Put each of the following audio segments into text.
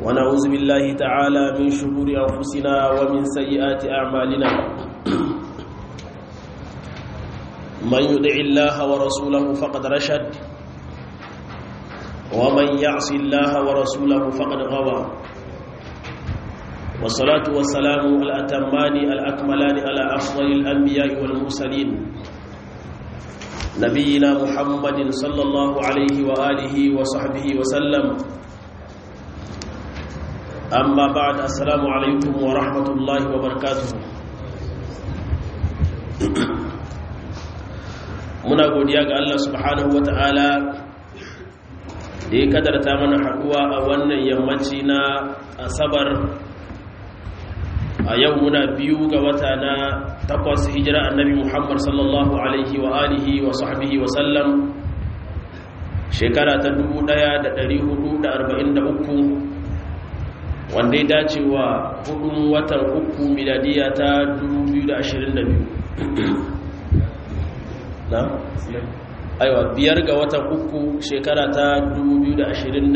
ونعوذ بالله تعالى من شرور أنفسنا ومن سيئات أعمالنا من يدع الله ورسوله فقد رشد ومن يعص الله ورسوله فقد غوى والصلاة والسلام الأتمان الأكملان على أفضل الأنبياء والمرسلين نبينا محمد صلى الله عليه وآله وصحبه وسلم أما بعد السلام عليكم ورحمة الله وبركاته muna godiya ga Allah subhanahu wata'ala da ya kadarta mana haɗuwa a wannan yammaci na asabar a yau muna biyu ga wata na takwas hijira annabi muhammad sallallahu alaihi wa alihi wa sahbihi wa sallam shekara ta 1443 wanda ya dace wa hudun watan uku miladiya ta 2022 na? aiwa biyar ga watan uku shekara ta 2022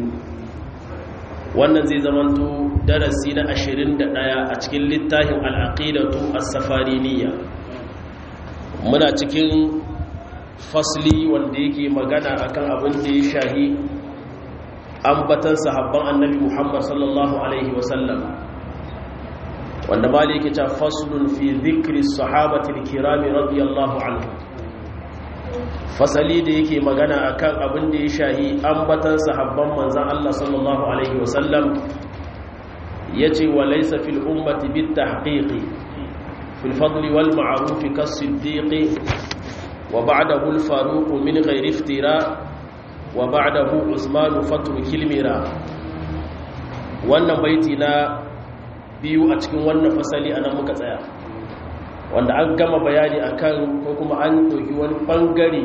wannan zai zamanto darasi na 21 a cikin littafin al'aqidatu as-safariniya muna cikin fasli wanda yake magana akan abin da ya shahi ambatan sahabban annabi Muhammad sallallahu alaihi wasallam wanda bali yake ta faslun fi dhikri sahabati al-kirami radiyallahu anhu fasali da yake magana akan abin da ya shahi ambatan sahabban manzan Allah sallallahu alaihi wasallam yace wa laysa fil ummati bit tahqiqi fil fadli wal ma'ruf kas siddiqi wa ba'dahu al faruq min ghairi iftira wa ba'dahu usman fatru kilmira wannan baiti na biyu a cikin wannan fasali anan muka tsaya wanda an gama bayani akan ko kuma an ɗauki wani ɓangare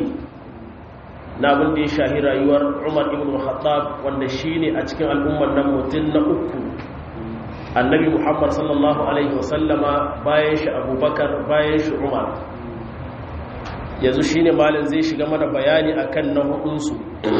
na abin da ya shahi rayuwar umar ibn khattab wanda shi ne a cikin al'ummar nan mutum na uku annabi muhammad sallallahu alaihi wasallama bayan shi abubakar bayan shi umar yanzu shi ne malin zai shiga mana bayani akan na hudunsu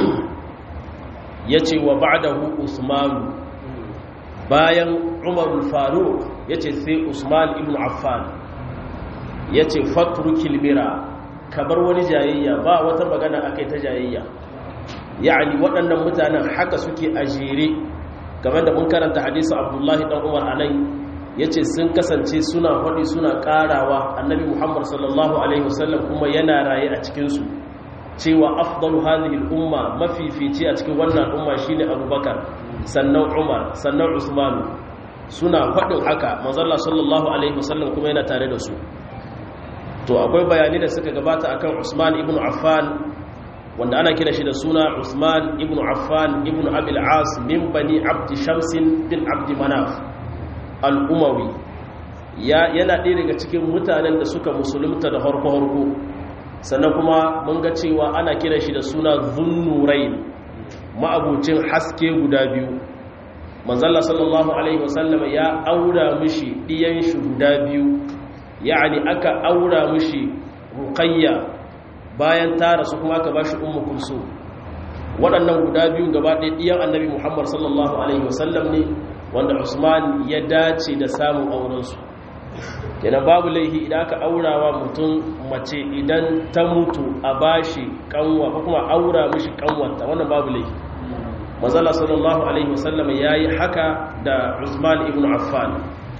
ya ce wa ba'dahu usmanu bayan umarul faruk ya ce sai usman ibn affan ya ce fatru kilmira kabar wani jayayya ba wata magana aka ta jayayya ya'ani waɗannan mutanen haka suke a jere game da mun karanta hadisi abdullahi ɗan umar a nan ya ce sun kasance suna haɗi suna ƙarawa annabi muhammad sallallahu alaihi wasallam kuma yana raye a cikinsu cewa afdalu hadhihi umma mafifici a cikin wannan al'umma shine abubakar sannan umar sannan usmanu suna faɗin haka manzalla sallallahu alaihi wasallam kuma yana tare da su to akwai bayani da suka gabata akan Usman ibn Affan wanda ana kira shi da suna Usman ibn Affan ibn Abil As min bani Abd Shams bin Abd Manaf al-Umawi ya yana ɗaya daga cikin mutanen da suka musulunta da harko harko sannan kuma mun ga cewa ana kira shi da suna Zunnurain ma'abucin haske guda biyu manzalla sallallahu alaihi wasallam ya aura mishi ɗiyan shi guda biyu yani aka aura mushi ruqayya bayan ta rasu kuma aka bashi ummu kulsum waɗannan guda biyu gaba ɗaya ɗiyan annabi muhammad sallallahu alaihi wasallam ne wanda usman ya dace da samun aurensu kenan babu laihi idan aka aurawa mutum mace idan ta mutu a bashi kanwa ko kuma aura mushi kanwanta wannan babu laihi manzala sallallahu alaihi wasallam yayi haka da usman ibn affan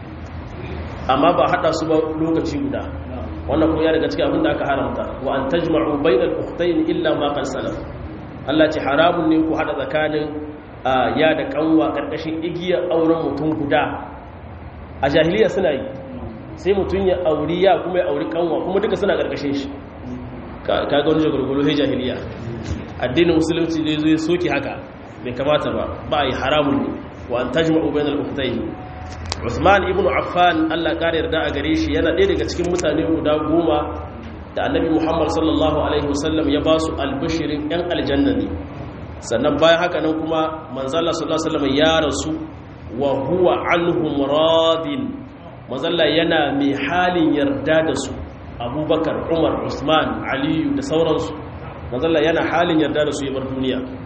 amma ba hada su ba lokaci guda wannan kuma ya daga cikin abin da aka haramta wa an tajma'u bainal ukhtayn illa ma qad salaf Allah ce haramun ne ku hada tsakanin ya da kanwa karkashin igiyar auren mutum guda a jahiliya suna yi sai mutum ya auri ya kuma ya auri kanwa kuma duka suna karkashin shi kaga wani jagorgolo sai jahiliya addinin musulunci zai zo ya soke haka bai kamata ba ba yi haramun ne wa an tajma'u bainal ukhtayn Usman ibn Affan Allah kare yarda a gare shi yana ɗaya daga cikin mutane guda goma da Annabi Muhammad sallallahu alaihi wasallam ya ba su albishirin ɗan aljanna ne sannan bayan haka nan kuma manzalla sallallahu alaihi wasallam ya rasu wa huwa anhum radin manzalla yana mai halin yarda da su Abubakar Umar Usman Aliyu da sauransu manzalla yana halin yarda da su ya bar duniya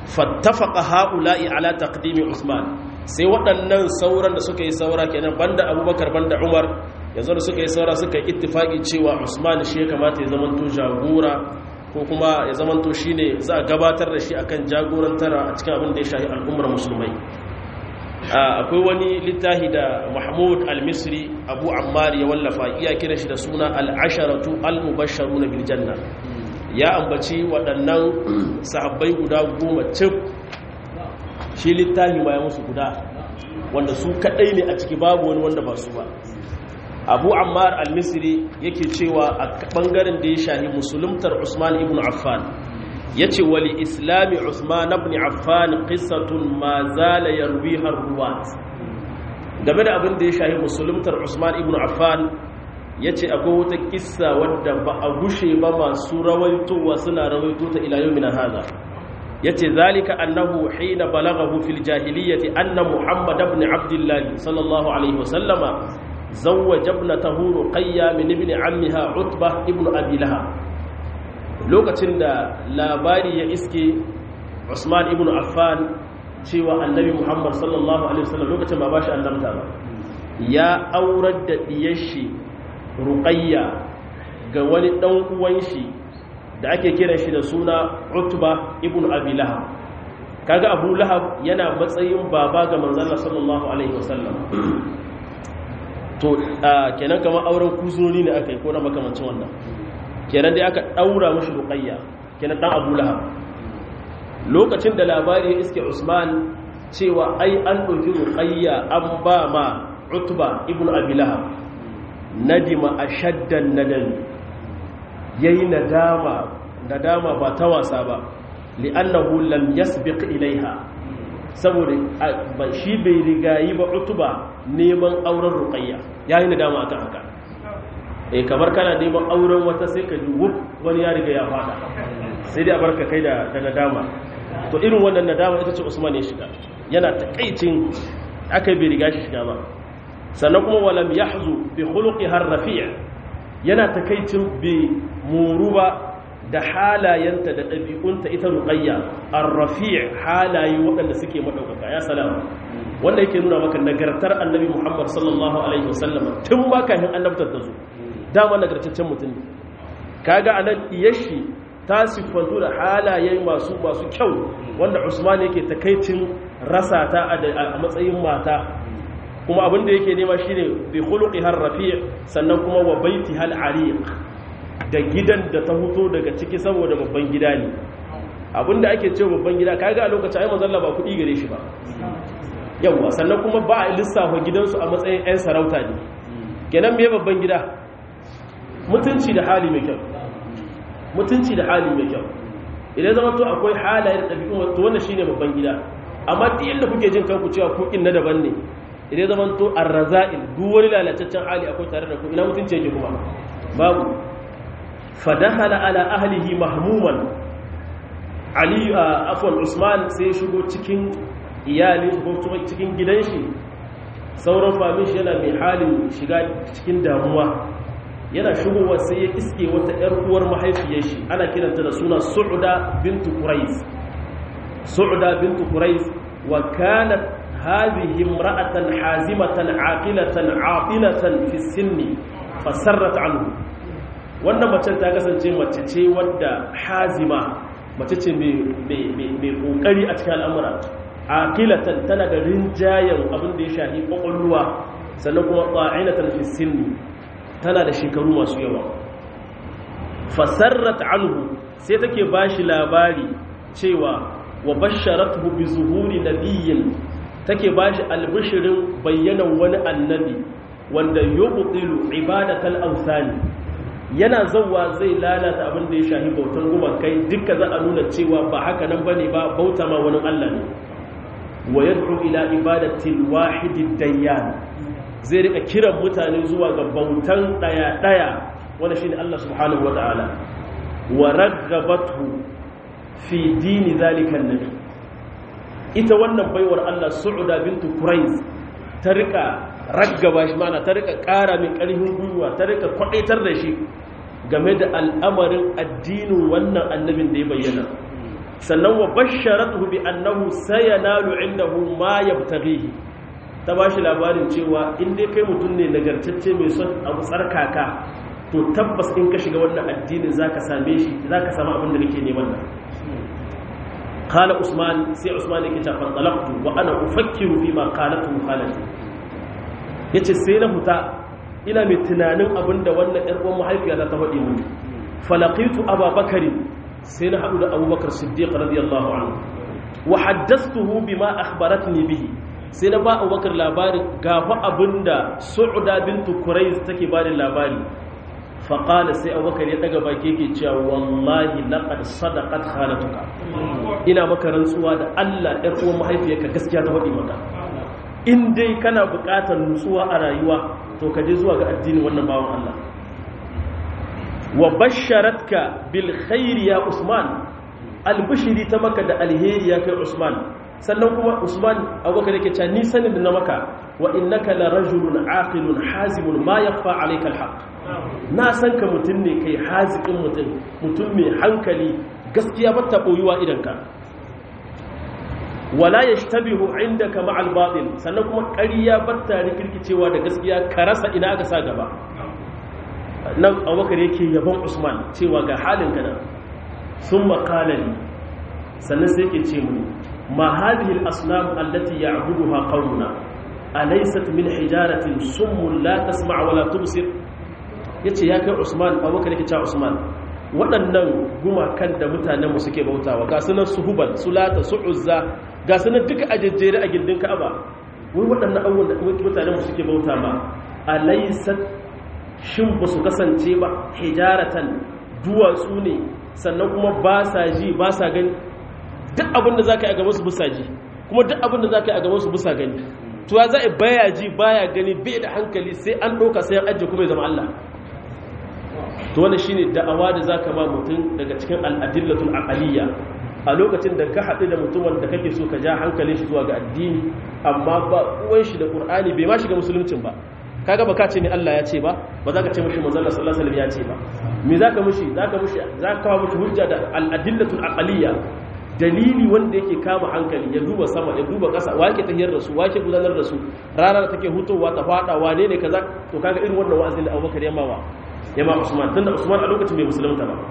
fattafaqa haula'i ala taqdimi usman sai waɗannan sauran da suka yi saura kenan banda abubakar banda umar yanzu da suka yi saura suka yi ittifaki cewa usman shi ya kamata ya zamanto jagora ko kuma ya zamanto shine za a gabatar da shi akan jagorantar a cikin abin da ya shahi al'ummar musulmai akwai wani littafi da mahmud al-misri abu ammar ya wallafa iya kira shi da suna al-asharatu al-mubashsharuna bil janna ya ambaci waɗannan sahabbai guda goma cif shi littafi ma ya musu guda wanda su kaɗai ne a ciki babu wani wanda ba su ba abu ammar al-misri yake cewa a ɓangaren da ya shahi musuluntar usman ibn affan ya ce wali islami usman ibn affan qissatun ma zala yarwiha ruwat game da abin da ya shahi musuluntar usman ibn affan ya ce akwai wata kissa wadda ba a gushe ba masu rawaitowa suna rawaito ta ila yau haza ya ce zalika annahu hina balaghahu fil jahiliyyati anna muhammad ibn abdullah sallallahu alaihi wasallama zawwaja ibnatahu ruqayya min ibn ammiha utba ibn abi lahab lokacin da labari ya iske usman ibn affan cewa annabi muhammad sallallahu alaihi wasallam lokacin ba bashi annabta ba ya aurar da diyar shi ruqayya ga wani dan uwan shi da ake kiran shi da suna utba ibn abi lahab kaga abu lahab yana matsayin baba ga manzon sallallahu alaihi wasallam to kenan kamar auren kuzuri ne aka yi ko na makamancin wannan kenan dai aka daura mashi ruqayya kenan dan abu lahab lokacin da labari ya iske usman cewa ai an ɗauki ruqayya an ba ma utba ibn abi lahab nadima ashaddan nadami yayi nadama nadama ba ta wasa ba li'annahu lam yasbiq ilaiha saboda shi bai rigayi ba utuba neman auren ruqayya yayi nadama akan haka eh kamar kana neman auren wata sai ka ji wuf wani ya riga ya fada sai dai a barka kai da da nadama to irin wannan nadama ita ce Usman ya shiga yana takaicin aka bai riga shi shiga ba sannan kuma walam yahzu bi khuluqiha ar-rafi' yana takaicin bi muruba da halayenta da ɗabi'unta ita ruqayya ar-rafi' halaye waɗanda suke madaukaka ya salama wanda yake nuna maka nagartar annabi Muhammad sallallahu alaihi wasallam tun ba kafin annabtar da zo dama nagartaccen mutum ne kaga anan iyashi ta siffantu da halaye masu masu kyau wanda Usman yake takaicin rasa ta a matsayin mata kuma abin da yake nema shine bi khuluqiha ar-rafi' sannan kuma wa baitiha al-ariq da gidan da ta huto daga ciki saboda babban gida ne abinda ake cewa babban gida kaga a lokacin ai manzon ba kudi gare shi ba yawa sannan kuma ba a lissafa gidansu a matsayin 'yan sarauta ne kenan me babban gida mutunci da hali mai kyau mutunci da hali mai kyau idan zama to akwai halayen ɗabi'un to wannan shine babban gida amma duk yadda kuke jin kanku cewa ku na daban ne idan zama to arraza'il duk wani lalataccen hali akwai tare da ku ina mutunci yake kuma babu fadahala ala ahlihi mahmuman ali afwan usman sai shigo cikin iyali ko cikin gidan shi sauran famin shi yana mai halin shiga cikin damuwa yana shigowa sai ya iske wata ‘yar uwar mahaifiyar shi ana kiranta da suna su'uda bintu kurais su'uda bintu kurais wa kanat hadhihi imra'atan hazimatan aqilatan aqilatan fi sinni fasarrat anhu wannan mace ta kasance mace ce wadda hazima mace ce mai kokari a cikin al'amura aqilatan tana da rinjayen abin da ya shahi kwakwalwa sannan kuma qa'inatan fi sinni tana da shekaru masu yawa fasarrat anhu sai take bashi labari cewa wa basharatuhu bi zuhuri nabiyyin take bashi albishirin bayyanan wani annabi wanda yubtilu ibadatal awsani yana zawwa zai lalata abin da ya shahi bautan gumakai dukka za a nuna cewa ba haka nan bane ba bauta ma wani Allah ne wa yad'u ila ibadatil wahidid dayyan zai rika kiran mutane zuwa ga bautan daya-daya wanda shi ne Allah subhanahu wata'ala wa ragabatu fi dini zalikan nabi ita wannan baiwar Allah su'uda bintu Quraiz ta rika raggaba shi mana ta rika ƙara min ƙarfin gwiwa ta rika kwadaitar da shi game da al'amarin addinin wannan annabin da ya bayyana sannan wa basharatuhu bi annahu sayanalu indahu ma yabtaghihi ta bashi labarin cewa in dai kai mutum ne nagartacce mai son abu tsarkaka to tabbas in ka shiga wannan addinin zaka same shi zaka samu abin da kake neman nan qala usman sai usman yake ta fantalaqtu wa ana ufakkiru fi ma qalatu khalati yace sai na huta ina mai tunanin abin da wannan ƴar uwan mahaifiyata ta faɗi mun falaqitu ababakari sai na haɗu da abubakar siddiq radiyallahu anhu wa haddathtuhu bima akhbaratni bihi sai na ba abubakar labarin gafa abinda su'uda bintu quraiz take ba da labari fa qala sai abubakar ya daga baki yake cewa wallahi laqad sadaqat khalatuka ina maka rantsuwa da Allah ɗan uwan mahaifiyarka gaskiya ta faɗi maka in dai kana buƙatar nutsuwa a rayuwa to ka je zuwa ga addinin wannan bawan Allah wa basharatka bil khairi ya usman albishiri ta maka da alheri ya kai usman sannan kuma usman abubakar yake cewa ni sanin da na maka wa innaka la rajulun aqilun hazimun ma yakhfa alayka alhaq na san ka mutum ne kai hazikin mutum mutum mai hankali gaskiya ba ta boyuwa idan ka wala yashtabihu indaka ma'al batil sannan kuma ƙarya batta rikirkicewa da gaskiya ka rasa ina aka sa gaba nan abubakar yake yabon usman cewa ga halin ka nan sun makalali sannan sai ke ce mu ma hadhihi al-asnam allati ya'buduha qawmuna alaysat min hijaratin summun la tasma' wa la tubsir yace ya kai usman abubakar yake cewa usman waɗannan gumakan da mutanen mu suke bautawa ga sunan suhubal sulata su'uzza ga sunan duka ajejjere a gindin ka'aba wai waɗannan abubuwan da mutanen mu suke bauta ma alaysat shin ba su kasance ba hijaratan duwatsu ne sannan kuma ba sa ji ba sa gani duk abin da za ka yi a gaba su busa ji kuma duk abin da za ka yi a gaba su busa gani to ya za a baya ji baya gani bai da hankali sai an ɗauka sai an ajiye kuma ya zama Allah to wannan shine da'awa da za ka ma mutum daga cikin al'adillatul aqaliyya a lokacin da ka haɗu da mutumin da kake so ka ja hankalin shi zuwa ga addini amma ba uwan shi da qur'ani bai ma shiga musuluncin ba kaga ba ka ce ni Allah ya ce ba ba za ka ce mushi manzon Allah sallallahu alaihi wasallam ya ce ba me zaka mushi zaka mushi zaka kawo mushi hujja da al-adillatul aqliyya dalili wanda yake kama hankali ya duba sama ya duba ƙasa wa yake tahiyar da su wa yake gudanar da su rana da take hutowa ta fada wane ne kaza to kaga irin wannan wa'azin da Abubakar ya mawa ya ma Usman tunda Usman a lokacin bai musulunta ba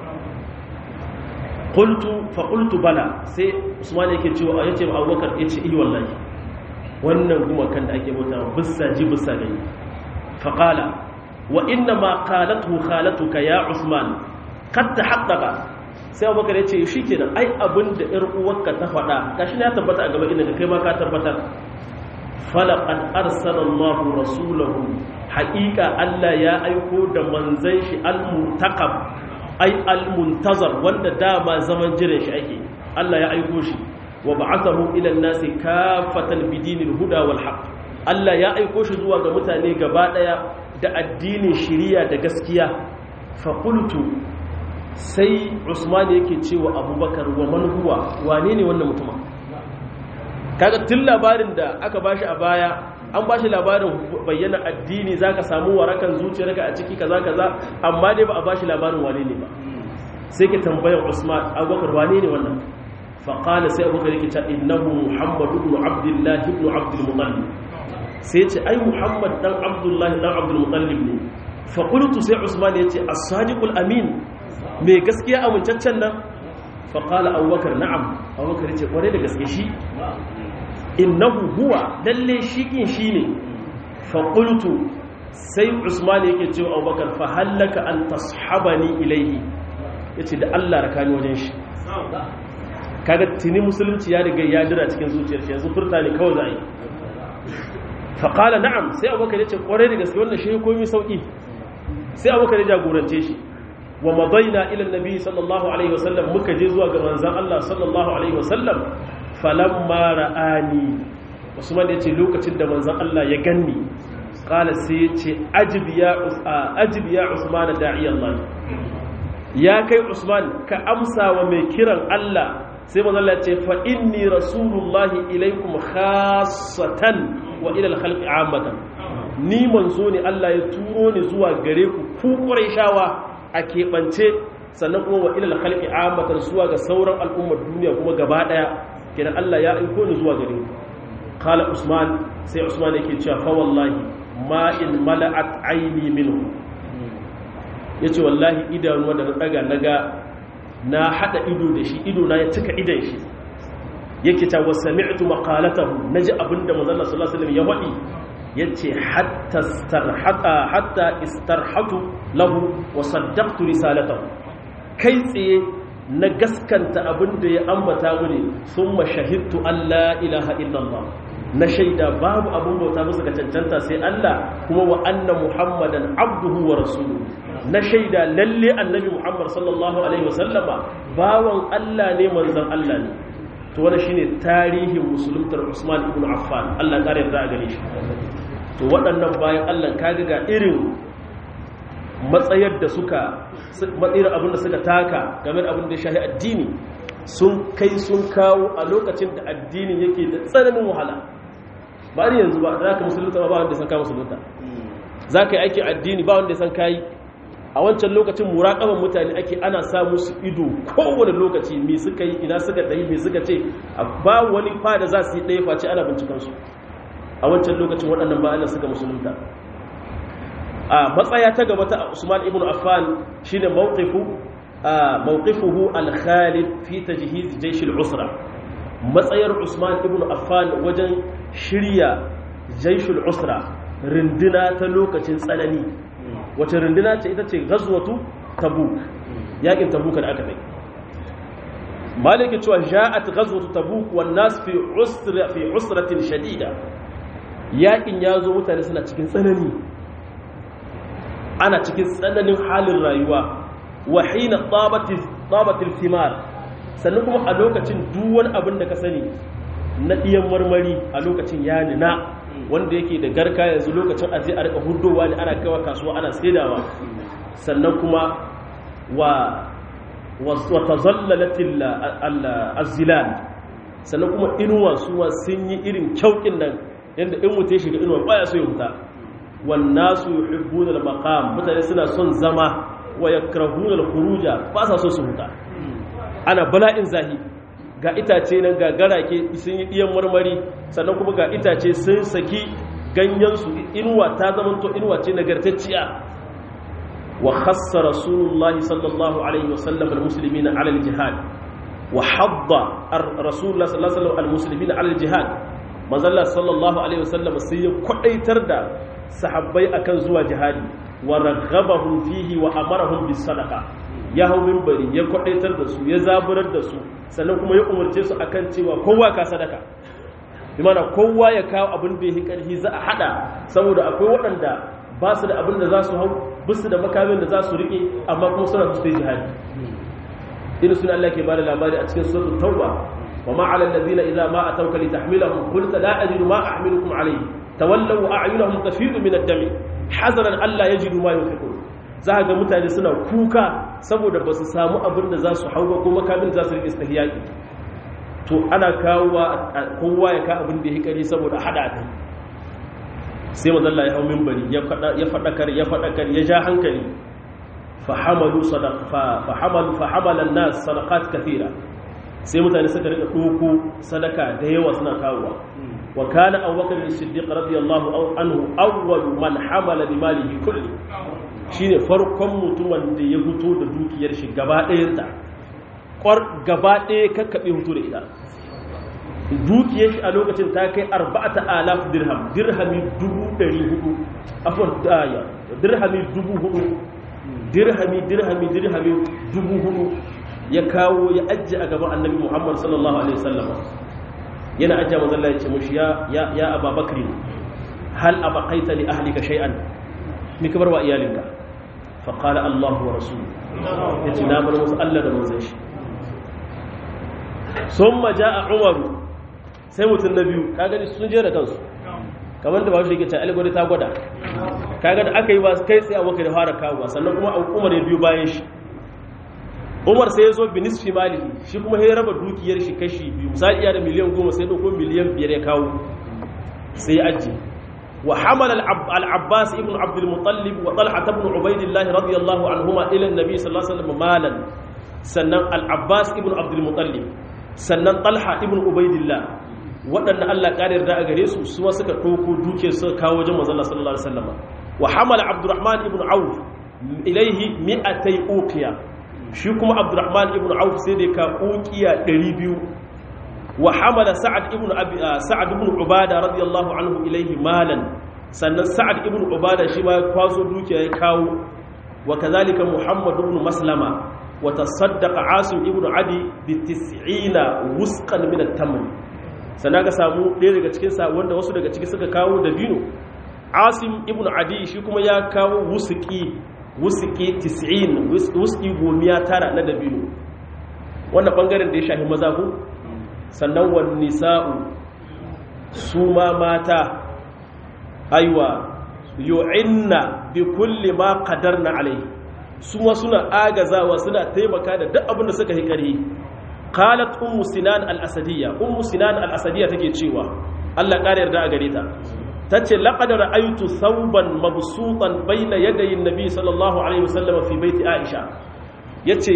qultu fa qultu bala sai Usman yake cewa yace ma Abubakar yace eh wallahi wannan gumakan da ake bauta bisa ji bisa gani فقال وإنما قالته خالتك يا عثمان قد تحقق sai abubakar ya ce shi kenan ai abin da ‘yar uwarka ta faɗa gashi ne ya tabbata a gaba inda ka kai ma ka tabbatar falaƙan arsalallahu rasulahu haƙiƙa Allah ya aiko da manzan shi al-muntakab ai al-muntazar wanda dama zaman jiran shi ake Allah ya aiko shi wa ba'athahu ila an-nasi kafatan bidinil huda wal haqq Allah ya aiko shi zuwa ga mutane gaba daya da addinin shiriya da gaskiya faƙultu sai usman yake cewa abubakar wa man huwa wane ne wannan mutumin kaga tun labarin da aka bashi a baya an bashi labarin bayyana addini zaka samu warakan zuciyarka a ciki kaza kaza amma dai ba a bashi labarin wane ne ba sai ke tambayar usman abubakar wane ne wannan faƙala sai abubakar yake ta innahu muhammadu ibn abdullahi ibn abdul muttalib sai ce ai muhammad dan abdullahi dan abdul mutallib ne fa qultu sai usman yace as-sadiqul amin me gaskiya amincaccen nan fa qala abubakar na'am abubakar yace kware da gaske shi innahu huwa lalle shi kin shine fa qultu sai usman yake cewa abubakar fa hallaka an tashabani ilayhi yace da Allah rakani wajen shi kaga tuni musulunci ya riga ya dira cikin zuciyar shi yanzu furta ne kawai za a yi faƙala na'am sai abokan ya ce ƙwarai da gaske wannan shi komi sauƙi sai abokan ya jagorance shi wa madaina ilan nabi sallallahu alaihi wasallam muka je zuwa ga manzan Allah sallallahu alaihi wasallam falamma ra'ani usman ya ce lokacin da manzan Allah ya ganni ƙala sai ya ce ajib ya usman da'i Allah ya kai usman ka amsa wa mai kiran Allah sai manzan Allah ya ce fa inni rasulullahi ilaikum khassatan wa ilal khalqi ammatan ni manzo ne Allah ya turo ni zuwa gare ku ku Qurayshawa a keɓance sannan kuma wa ilal khalqi amatan suwa ga sauran al'ummar duniya kuma gaba daya kenan Allah ya aiko ni zuwa gare ku qala usman sai usman yake cewa fa wallahi ma in mala'at aini minhu yace wallahi idanu da na daga naga na hada ido da shi ido na ya cika idan shi yake ta wa sami'tu maqalatahu naji abinda manzon Allah sallallahu alaihi wasallam ya wadi yace hatta istarhata hatta istarhatu lahu wa saddaqtu risalatahu kai tsaye na gaskanta abinda ya ambata mini thumma shahidtu an la ilaha illallah na shaida babu abun bauta musu ga cancanta sai Allah kuma wa anna muhammadan abduhu wa rasuluhu na shaida lalle annabi muhammad sallallahu alaihi wasallama bawan Allah ne manzon Allah ne to wannan shine tarihin musuluntar Usman ibn Affan Allah ya kare da gare shi to waɗannan bayan Allah kaga ga irin matsayar da suka matsayar abin da suka taka game da abin da ya shahi addini sun kai sun kawo a lokacin da addini yake da tsananin wahala ba ni yanzu ba za ka musulunta ba wanda ya san ka musulunta za ka yi aikin addini ba wanda ya san kayi a wancan lokacin muraƙaban mutane ake ana sa musu ido kowane lokaci me suka yi ina suka ɗayi me suka ce ba wani fa da za su yi ɗaya face ana bincikansu a wancan lokacin waɗannan bayanan suka musulunta a matsaya ta gaba ta usman ibn affan shine mawqifu mawqifuhu al-khalid fi tajhiz jaysh al-usra matsayar usman ibn affan wajen shirya jaysh al-usra rinduna ta lokacin tsanani wace runduna ce ita ce gazwatu tabuk yakin tabuk da aka kai maliki cewa ja'at ghazwatu tabuk wan nas fi usra fi usratin shadida yakin yazo mutane suna cikin tsanani ana cikin tsananin halin rayuwa wa hina tabati tabati thimar sannan kuma a lokacin duk wani abin da ka sani na diyan marmari a lokacin ya nina wanda yake da garka yanzu lokacin aje a rika hudowa ne ana kawa kasuwa ana saidawa sannan kuma wa wata zallalatin azilal sannan kuma inuwa suwa sun yi irin kyaukin nan yadda in mutu ya shiga inuwa baya so ya huta wannan su yi hibbunar makam mutane suna son zama wa ya karahunar kuruja ba sa so su huta ana bala'in zahi ga itace nan ga garake sun yi ɗiyan marmari sannan kuma ga itace sun saki ganyensu inuwa ta zamanto inuwa ce nagartacciya wa khassa rasulullahi sallallahu alaihi wasallam almuslimina ala aljihad wa hadda rasulullah sallallahu alaihi wasallam almuslimina ala aljihad manzalla sallallahu alaihi wasallam sai ya kwadaitar da sahabbai akan zuwa jihadi wa raghabahum fihi wa amarahum bis sadaqa ya hau minbari ya kwadaitar da su ya zaburar da su sannan kuma ya umarce su akan cewa kowa ka sadaka bi mana kowa ya kawo abin da yake karfi za a hada saboda akwai waɗanda ba su da abin da za su hau bisu da makamin da za su rike amma kuma suna su sai jihadi irin suna Allah ke bada labari a cikin suratul tauba wa ma 'ala allazina idza ma atawka litahmilahum qulta la ajidu ma ahmilukum alayhi tawallaw wa a'yunuhum tafidu min ad-dami hazaran alla yajidu ma yunfiqun za ga mutane suna kuka saboda ba su samu abin da za su hau ba ko makamin za su rike istihiyaki to ana kawowa kowa ya ka abin da ya kare saboda hada kai sai mazalla ya hau mimbari ya faɗakar ya faɗakar ya ja hankali fahamalu fahamalu fahamalan nas sadaqat kathira sai mutane suka rika doko sadaka da yawa suna kawowa wa kana abubakar as-siddiq radiyallahu anhu awwal man hamala bi malihi kulli shine farkon mutumin da ya fito da dukiyar shi gaba ɗayanta kwar gaba ɗaya kakkaɓe hutu da ita dukiyar shi a lokacin ta kai arba'ata alaf dirham dirhami dubu ɗari hudu afon daya dirhami dubu hudu dirhami dirhami dirhami dubu hudu ya kawo ya ajiye a gaban annabi muhammad sallallahu alaihi wasallam yana ajiye mazalla ya ce mushi ya ya ababakri hal abaqaita li ahlika shay'an ni kabar wa iyalinka fa qala allah wa rasuluhu yace na bar musu Allah da manzon shi summa jaa umaru sai mutum na biyu ka gani sun jera kansu kamar da ba shi yake ta algori ta gwada kaga da aka yi ba kai tsaye abokai da fara kawo sannan kuma umar ya biyu bayan shi umar sai ya zo binis fi mali shi kuma ya raba dukiyar shi kashi biyu misali iya da miliyan goma sai ɗauko miliyan biyar ya kawo sai ya ajiye wa hamala al-abbas ibn abd al-muttalib wa talha ibn ubaydillah radiyallahu anhuma ila an-nabi sallallahu alaihi wasallam malan sannan al-abbas ibn abd al-muttalib sannan talha ibn ubaydillah waɗanda Allah ƙari yarda a gare su suwa suka ɗauko duke suka kawo wajen manzon sallallahu alaihi wasallam wa hamala abdurrahman ibn auf ilaihi mi'atai uqiya shi kuma abdurrahman ibn auf sai da ka uqiya 200 wa hamala sa'ad ibn abi sa'ad ibn ubada radiyallahu anhu ilaihi malan sannan sa'ad ibn ubada shi ma kwaso dukiya ya kawo wa kazalika muhammad ibn maslama wa tasaddaqa asim ibn adi bi 90 wusqan min at-tamr sannan ka samu ɗaya daga cikin sa wanda wasu daga ciki suka kawo dabino asim ibn adi shi kuma ya kawo wusuki wusuki 90 wusuki gomiya tara na dabino wannan bangaren da ya shafi maza ku sannan wani nisa'u su ma mata aiwa yu'inna bi kulli ma qadarna alai su ma suna agazawa suna taimaka da duk abin da suka yi ƙarhi qalat ummu sinan al-asadiyya ummu sinan al-asadiyya take cewa Allah ƙara yarda a gare ta ta ce laƙadar aitu sauban mabsutan baina yadayin nabi sallallahu alaihi wasallam fi baiti aisha ya ce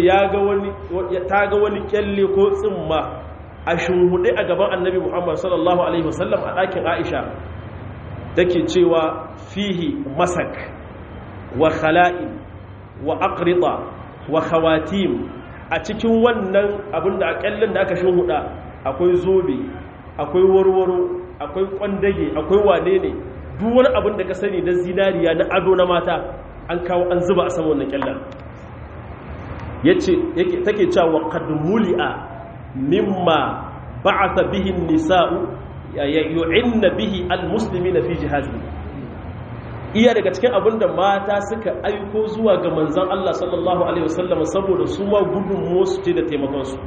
ta ga wani kyalle ko tsimma a shunhuɗe a gaban annabi muhammad sallallahu alaihi wasallam a ɗakin aisha take cewa fihi masak wa khala'in wa aqrita wa khawatim a cikin wannan abin da a kyallin da aka shunhuɗa akwai zobe akwai warwaro akwai kwandage akwai wane ne duk wani abin da ka sani na zinariya na ado na mata an kawo an zuba a saman wannan kyallar yace yake take cewa qad muli'a mimma ba'atha bihi an-nisa'u yu'inna bihi al-muslimina fi jihazi iya daga cikin abin da mata suka aiko zuwa ga manzon Allah sallallahu alaihi wasallam saboda su ma gudun su ce da taimakon su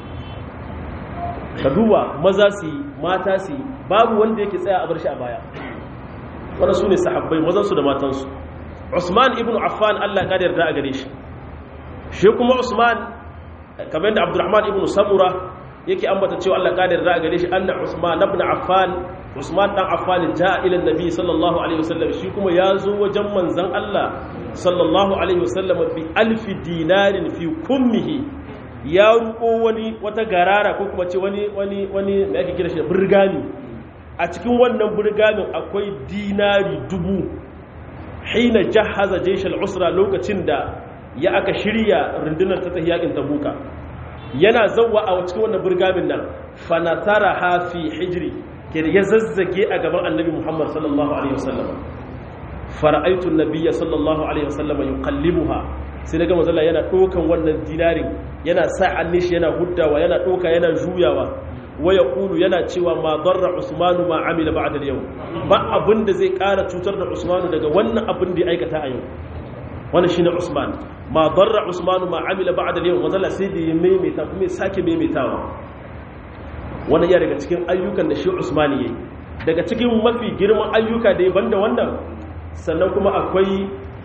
ka duba maza su yi mata su yi babu wanda yake tsaya a bar shi a baya wanda su ne sahabbai mazansu da matansu usman ibn affan allah ka yarda a gare shi shi kuma usman kamar yadda abdurrahman ibn samura yake ambata cewa allah ka yarda a gare shi anna usman ibn affan usman dan affan ja'a ila nabi sallallahu alaihi wasallam shi kuma ya zo wajen manzon allah sallallahu alaihi wasallam bi alfi dinarin fi kummihi ya ruko wani wata garara ko kuma ce wani wani wani da ake kira shi burgami a cikin wannan burgamin akwai dinari dubu hina jahaza jaishal usra lokacin da ya aka shirya rundunar ta tafi yakin tabuka yana zawwa a cikin wannan burgamin nan fanatara ha fi hijri ke ya zazzage a gaban annabi muhammad sallallahu alaihi wasallam fara'aitu nabiyya sallallahu alaihi wasallam yuqallibuha sai daga mazalla yana ɗaukan wannan dinarin yana sa annishi yana huddawa yana ɗauka yana juyawa waya kulu yana cewa ma darra usmanu ma amila ba'da yau ba abin da zai ƙara cutar da usmanu daga wannan abin da ya aikata a yau wannan shine usman ma darra usmanu ma amila ba'da yau mazalla sai da ya maimaita kuma ya sake maimaitawa wannan ya daga cikin ayyukan da shi usman yayi daga cikin mafi girman ayyuka da ya banda wannan sannan kuma akwai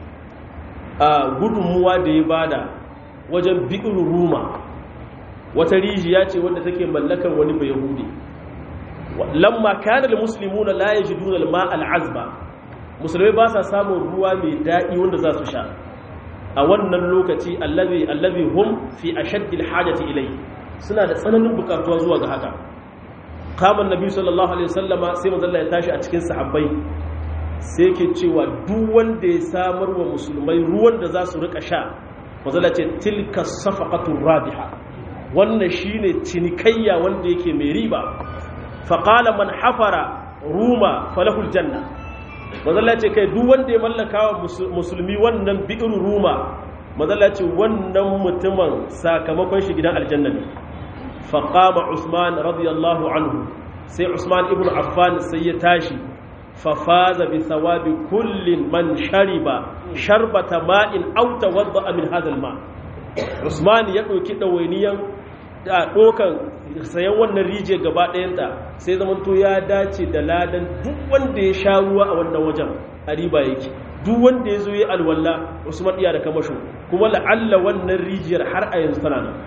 a gudunmuwa da ya bada wajen bi'in ruma wata rijiya ce wadda take mallakar wani bai yahudi lamma kanar muslimuna la yajiduna al-ma' al-azba musulmai ba sa samun ruwa mai daɗi wanda za su sha a wannan lokaci allazi allazi hum fi ashaddi al-hajati ilai suna da tsananin bukatuwa zuwa ga haka kama annabi sallallahu alaihi wasallama sai manzo Allah ya tashi a cikin sahabbai sai ke cewa duk wanda ya samar wa musulmai ruwan da za su rika sha mazala ce tilka safaqatur rabiha wannan shine cinikayya wanda yake mai riba faqala man hafara ruma falahul janna mazala ce kai duk wanda ya mallaka wa musulmi wannan bi'ir ruma mazala ce wannan mutumin sakamakon shi gidan aljanna ne faqama usman radiyallahu anhu sai usman ibn affan sai ya tashi ففاز بثواب كل من شرب شربة ماء أو توضأ من هذا الماء عثمان ya ɗauki ɗawainiyan ɗokan sayan wannan rijiya gaba ɗayanta sai zamanto ya dace da ladan duk wanda ya sha ruwa a wannan wajen a riba yake duk wanda ya zo ya alwala usman iya da kamasho kuma la'alla wannan rijiyar har a yanzu tana nan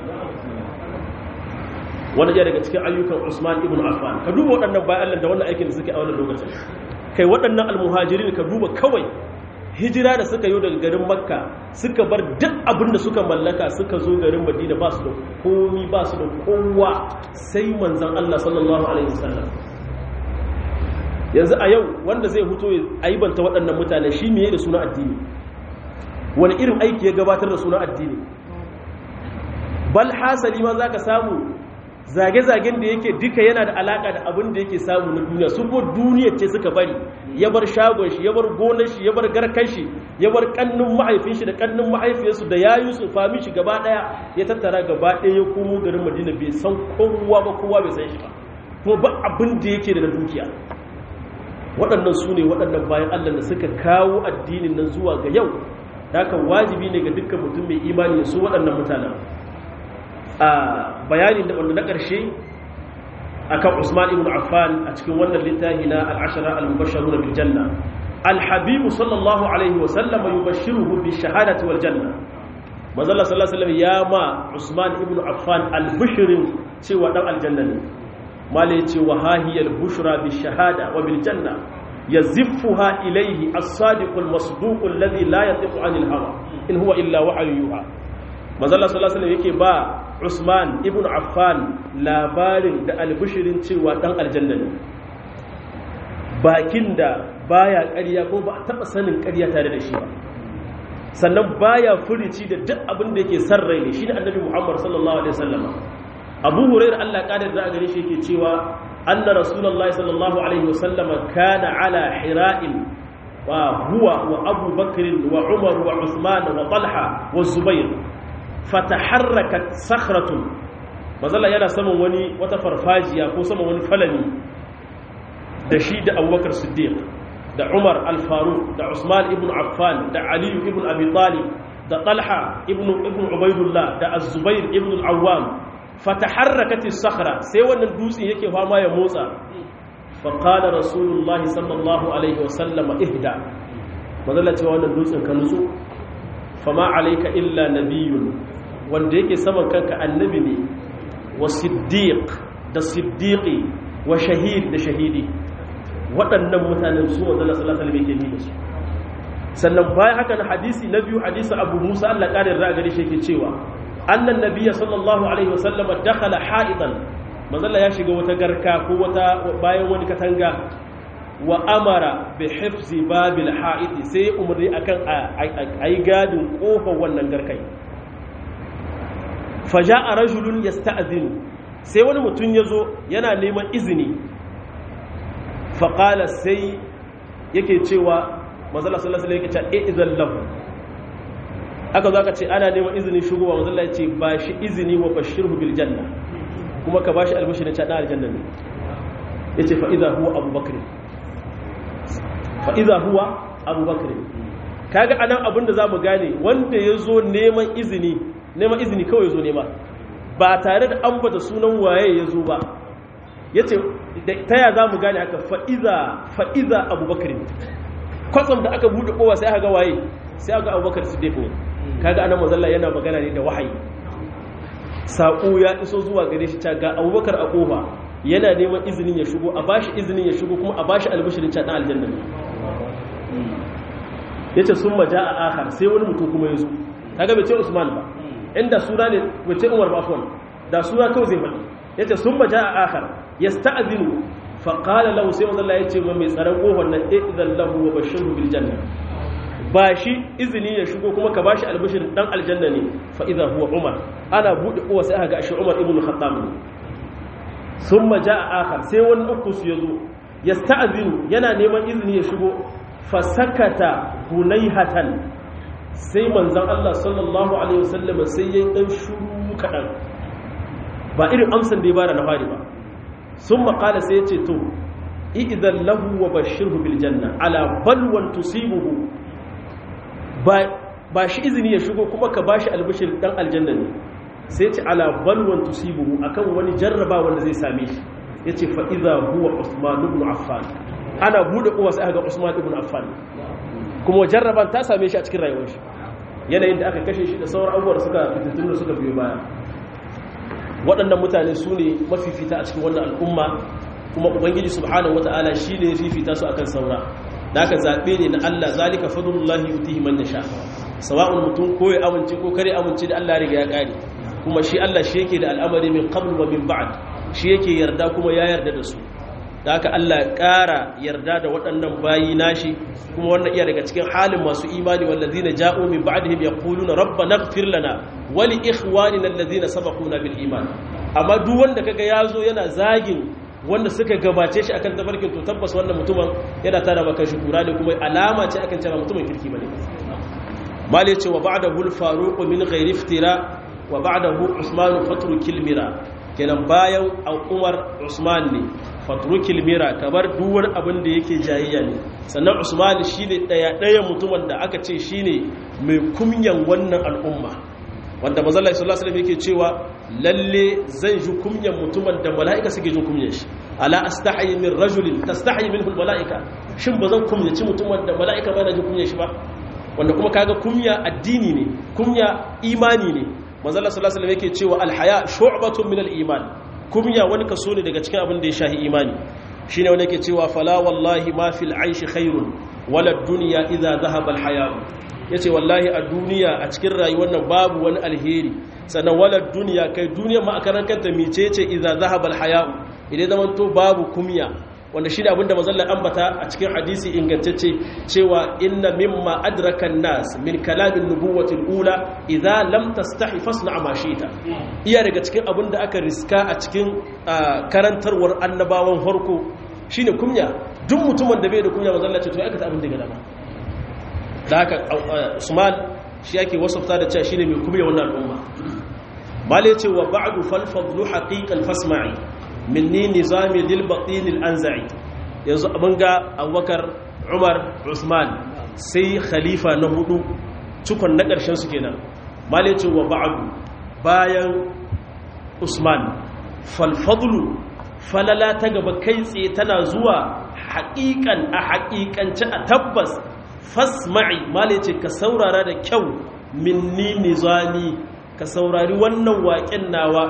wani ya daga cikin ayyukan usman ibn affan ka duba waɗannan bayan allah da wannan aikin da suke a wannan lokacin kai waɗannan almuhajirin ka duba kawai hijira da suka yi daga garin makka suka bar duk abin da suka mallaka suka zo garin madina ba su da komi ba su da kowa sai manzan allah sallallahu alaihi wasallam yanzu a yau wanda zai huto ya aibanta waɗannan mutane shi miye da suna addini wani irin aiki ya gabatar da suna addini bal hasali ma za ka samu zage-zagen da yake duka yana da alaka da abin da yake samu na duniya su ko duniya ce suka bari ya bar shagon shi ya bar gonar shi ya bar garkan shi ya bar kannun mahaifin shi da kannun mahaifiyarsu da yayu su fami shi gaba daya ya tattara gaba daya ya komo garin madina bai san kowa ba kowa bai san shi ba kuma ba abin da yake da dukiya waɗannan su ne waɗannan bayan allah da suka kawo addinin nan zuwa ga yau haka wajibi ne ga dukkan mutum mai imani su waɗannan mutanen a bayanin da wanda na ƙarshe akan Usman ibn Affan a cikin wannan littafi na al-ashara al-mubashshiruna bil janna al-habibu sallallahu alaihi wa sallam yubashshiruhu bi shahadati wal janna manzo Allah sallallahu alaihi ya ma Usman ibn Affan al-bushrin cewa dan aljanna ne mala yace wa hahiyal bushra bi shahada wa bil janna yaziffuha ilayhi as-sadiq al-masduq alladhi la yatiqu anil hawa in huwa illa wahyu yuha manzo Allah sallallahu alaihi yake ba Usman ibn Affan labarin da albishirin cewa dan aljanna ne bakin da baya ƙarya ko ba a taɓa sanin ƙarya tare da shi ba sannan baya furici da duk abin da yake san rai ne shine annabi Muhammad sallallahu alaihi wasallam Abu Hurairah Allah ƙara da gare shi yake cewa anna rasulullahi sallallahu alaihi wasallam kana ala hira'in wa huwa wa Abu Bakr wa Umar wa Uthman wa Talha wa Zubair fataharrakat sakhratun mazalla yana saman wani wata farfajiya ko saman wani falani da shi da abubakar siddiq da umar al-faruq da usman ibn affan da aliyu ibn abi talib da talha ibn ibn ubaidullah da az-zubair ibn al-awwam fataharrakat as-sakhra sai wannan dutsen yake fama ya motsa fa qala rasulullahi sallallahu alaihi wasallam ihda mazalla cewa wannan dutsen ka nutsu fama alayka illa nabiyyun wanda yake saman kanka annabi ne wa siddiq da siddiqi wa shahid da shahidi waɗannan mutanen su wanda Allah sallallahu alaihi wasallam yake da su sannan bayan haka na hadisi na biyu hadisi Abu Musa Allah ƙarin ra'a gare shi yake cewa annan nabiyya sallallahu alaihi wasallam dakhala ha'idan manzalla ya shiga wata garka ko wata bayan wani katanga wa amara bi hifzi babil ha'idi sai umarni akan ayi gadin kofar wannan garkai faja'a rajulun yasta'zinu sai wani mutum yazo yana neman izini faƙala sai yake cewa mazala sallallahu alaihi wasallam yake cewa idan lahu aka zo aka ce ana neman izini shigowa mazala ya ce ba shi izini wa bashirhu bil janna kuma ka bashi albashirin cewa dan aljanna ne yace fa idza huwa abubakar fa idza huwa abubakar kaga anan abin da zamu gane wanda yazo neman izini neman izini kawai yazo nema ba tare da ambata sunan waye yazo ba yace ta ya za mu gane haka fa'iza abubakar kwatsam da aka buɗe kowa sai aka ga waye sai aka abubakar su ne kaga ana mazalla yana magana ne da wahayi saƙo ya iso zuwa gare shi ga abubakar a ƙofa yana neman izinin ya shigo a bashi izinin ya shigo kuma a bashi albishirin can aljanna ne ya ce sun maja a akar sai wani mutum kuma ya zo kaga bai ce usman ba inda suna ne bai ce umar ba afwan da suna kawai zai faɗi ya ce sun maja a akar ya sta'azinu faƙala lahu sai wanda ya ce ma mai tsaron ƙofar nan idan lahu wa bashiru bil janna ba shi izini ya shigo kuma ka bashi albashir dan aljanna ne fa idza huwa umar ana bude kowa sai aka ga shi umar ibn khattab ne thumma jaa akhar sai wani uku su yazo yasta'zinu yana neman izini ya shigo fa sakata hunayhatan sai manzon Allah sallallahu alaihi wasallam sai yayin dan shuru kadan ba irin amsan da ya bada na fari ba sun maƙala sai ya ce to idan lahu wa bashirhu bil janna ala balwan tusibuhu ba shi izini ya shigo kuma ka bashi albashir dan aljanna ne sai ya ce ala balwan tusibuhu akan wani jarraba wanda zai same shi ya ce fa idza huwa usman ibn affan ana bude kowa sai aka ga usman ibn affan kuma jarraban ta same shi a cikin rayuwar shi yanayin da aka kashe shi da sauran abubuwa suka fitattun da suka biyo baya waɗannan mutane su ne mafifita a cikin wannan al'umma kuma ubangiji subhanahu wataala shine ya fifita su akan saura da aka zabe ne na Allah zalika fadlullahi yutihi man yasha sawa'un mutum ko ya amince ko kare amince da Allah riga ya kare kuma shi Allah shi yake da al'amari min qabl wa min ba'd shi yake yarda kuma ya yarda da su da haka Allah ya ƙara yarda da waɗannan bayi nashi kuma wannan iya daga cikin halin masu imani wallazina ja'u min ba'dihim yaquluna rabbana ighfir lana wa li ikhwanina allazina sabaquna bil iman amma duk wanda kaga yazo yana zagin wanda suka gabace shi akan tafarkin to tabbas wannan mutumin yana tara maka shi kura ne kuma alama ce akan cewa mutumin kirki bane mali ce wa ba'dahu al-faruq min ghairi iftira wa ba'dahu usman fatru kilmira kenan bayan umar usman ne fatru kilmira kamar duwar abin da yake jayayya ne sannan usman shine daya daya mutumin da aka ce shine mai kumyan wannan al'umma wanda manzo Allah sallallahu alaihi yake cewa lalle zan ji kumyan mutumin da mala'ika suke jin kumyan shi ala astahi min rajulin tastahi minhu almala'ika shin bazan kumyaci mutumin da mala'ika ba na jin kumyan shi ba wanda kuma kaga kumya addini ne kumya imani ne manzo Allah sallallahu alaihi yake cewa alhaya shu'batun min aliman kumya wani kaso ne daga cikin abin da ya shahi imani shine wanda yake cewa fala wallahi ma fil aishi khairun wala dunya idza dhahaba alhaya ya ce wallahi a duniya a cikin rayuwar nan babu wani alheri sannan walar duniya kai duniya ma a karan kanta mice ce iza zahabal haya'u idan zaman to babu kumya wanda shi da abinda mazallar ambata a cikin hadisi ingantacce cewa inna mimma adrakan nas min kalamin nubuwatil ula idza lam tastahi fasna ma shita iya daga cikin abinda aka riska a cikin karantarwar annabawan farko shine kumya duk mutumin da bai da kumya mazallar ce to ya aikata abin da ga dama da haka usman shi yake wasafta da cewa shine mai kubiya wannan al'umma male ce wa ba'du fal fadlu haqiqan fasma'i minni nizami lil batin al anza'i yanzu abin ga abubakar umar usman sai khalifa na hudu cikon na ƙarshen su kenan male ce wa ba'du bayan usman fal fadlu falala ta gaba kai tsaye tana zuwa haƙiƙan a haƙiƙance a tabbas fasma'i mala ce ka saurara da kyau minni nizami ka saurari wannan waƙen nawa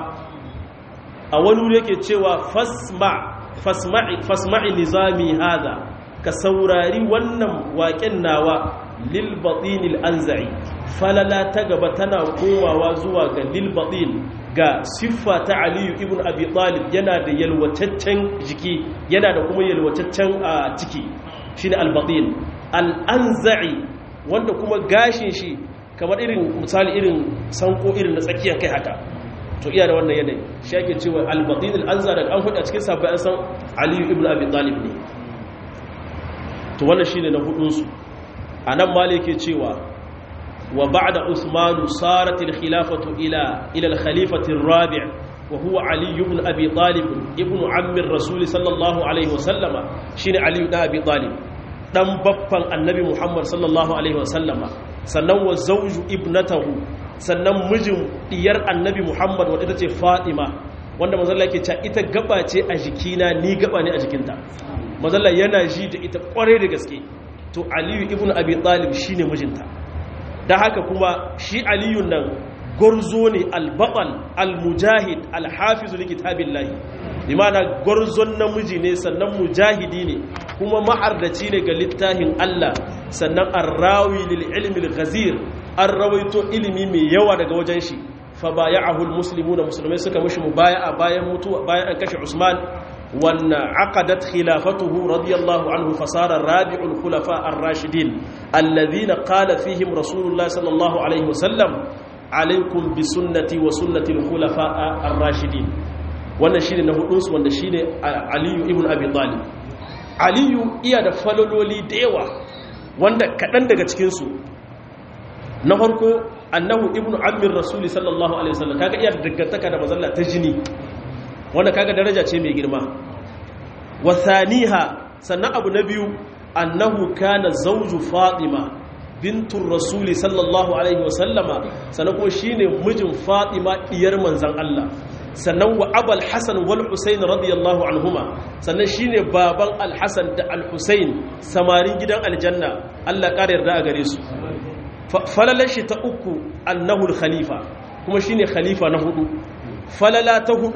a wani wuri yake cewa fasma'i fasma'i nizami hada ka saurari wannan waƙen nawa lil batinil anza'i falala ta gaba tana komawa zuwa ga lil batin ga siffa ta aliyu ibn abi talib yana da yalwataccen jiki yana da kuma yalwataccen ciki shine al-batin al'anza'i wanda kuma gashin shi kamar irin misali irin sanko irin na tsakiyar kai haka to iya da wannan yanayi shi ake cewa albatin al'anza daga an hudu a cikin sabbai an san aliyu ibn abi talib ne to wannan shi ne na hudunsu a nan ma ke cewa wa ba'da usmanu saratil khilafatu ila ila al-khalifati rabi' wa huwa ali ibn abi talib ibn ammi rasul sallallahu alaihi wasallama shine ali ibn abi talib dan baffan annabi Muhammad sallallahu alaihi wasallama sannan wa zawju ibnatahu sannan mijin diyar annabi Muhammad wadda ita ce Fatima wanda manzalla yake cewa ita gaba ce a jikina ni gaba ne a jikinta manzalla yana ji da ita kware da gaske to Aliyu ibn Abi Talib shine mijinta dan haka kuma shi Aliyu nan gurzo ne al-baqal al-mujahid al-hafiz li kitabillahi limana gwarzon namiji ne sannan mujahidi ne kuma ma'ardaci ne ga littafin Allah sannan arrawi lil ilmi al-ghazir an rawaito ilimi mai yawa daga wajen shi fa baya'ahu al-muslimuna musulmai suka mishi mubaya'a bayan mutuwa bayan an kashe Usman wanna aqadat khilafatuhu radiyallahu anhu fasara rabi'ul khulafa ar-rashidin alladhina qala fihim rasulullah sallallahu alaihi wasallam alaikum bi sunnati wa sunnati al-khulafa ar-rashidin wannan shine na hudunsu wanda shine aliyu ibn abi talib aliyu iya da falololi da yawa wanda kaɗan daga cikinsu na farko annahu ibn amir rasuli sallallahu alaihi wasallam kaga iya da dangantaka da mazalla ta jini wanda kaga daraja ce mai girma wa thaniha sannan abu na biyu annahu kana zawju fatima bintun rasuli sallallahu alaihi wasallama sannan kuma shine mijin fatima diyar manzan Allah sannan wa abal hasan wal husain radiyallahu anhuma sannan shine baban al hasan da al husain samarin gidan aljanna Allah ƙara yarda a gare su falalar shi ta uku annahu al khalifa kuma shine khalifa na hudu falala ta hudu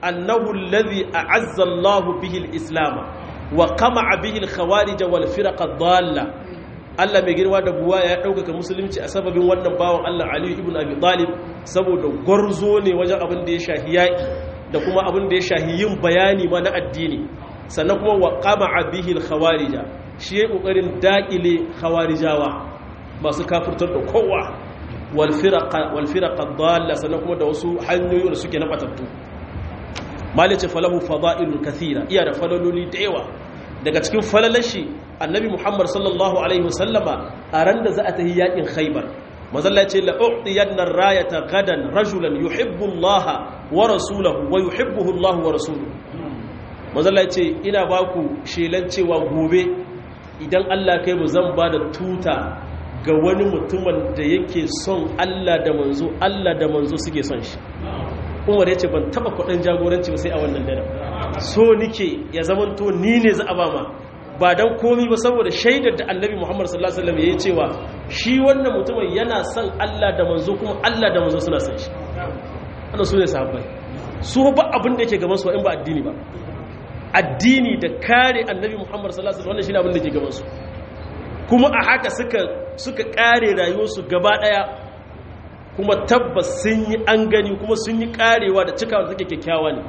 annahu alladhi a'azza Allahu bihi al-islam wa qama'a bihi al-khawarij wal firaq ad-dalla Allah mai girma da buwa ya ɗaukaka musulunci a sababin wannan bawan Allah Ali ibn Abi Talib saboda gwarzo ne wajen abin da ya shahi yaƙi da kuma abin da ya shahi yin bayani ma na addini sannan kuma wa qama'a bihi al-khawarija shi ya kokarin daƙile khawarijawa masu kafirtar da kowa wal firaqa wal firaqa dalla sannan kuma da wasu hanyoyi da suke na batattu malice falahu fada'ilun kathira iya da falaloli da yawa daga cikin falalashi annabi muhammad sallallahu alaihi wasallama a ran da za a tahi yakin khaybar mazalla ce la'u'tiyanna rayata gadan rajulan yuhibbu allaha wa rasulahu wa yuhibbuhu allah wa rasuluhu mazalla ce ina baku shelan cewa gobe idan Allah kai mu zan ba da tuta ga wani mutumin da yake son Allah da manzo Allah da manzo suke son shi umar ya ce ban taba kudin jagoranci ba sai a wannan dare so nike ya zamanto ni ne za a ba ma ba dan komi ba saboda shaidar da annabi muhammad sallallahu alaihi wasallam yayi cewa shi wannan mutumin yana son Allah da manzo kuma Allah da manzo suna son shi wannan su ne sahabbai su ba abin da yake gaban su in ba addini ba addini da kare annabi muhammad sallallahu alaihi wasallam wannan shine abin da yake gaban su kuma a haka suka suka kare rayuwarsu gaba daya kuma tabbas sun yi an gani kuma sun yi karewa da cikawa da suke kyakkyawa ne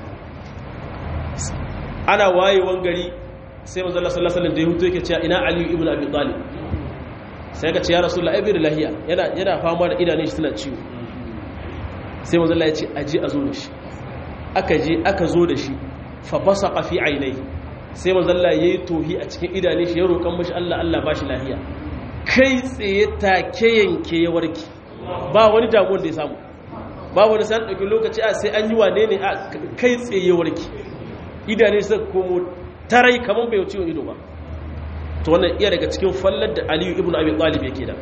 ana wayewan gari sai manzo Allah sallallahu alaihi wasallam da ya huto yake cewa ina Ali ibn Abi Talib sai ka ce ya Rasulullah ibn lahiya yana yana fama da idanun shi suna ciwo sai manzo Allah ya ce aje a zo da shi aka je aka zo da shi fa basaqa fi ainihi sai manzo Allah yayi tohi a cikin idanun shi ya roƙan mashi Allah Allah bashi lahiya kai tsaye take yanke ya warke ba wani damuwar da ya samu ba wani san ɗauki lokaci a sai an yi wane ne a kai tsaye warki idane su komo tarai kamar bai ciwon ido ba to wannan iya daga cikin fallar da aliyu ibn abi talib yake da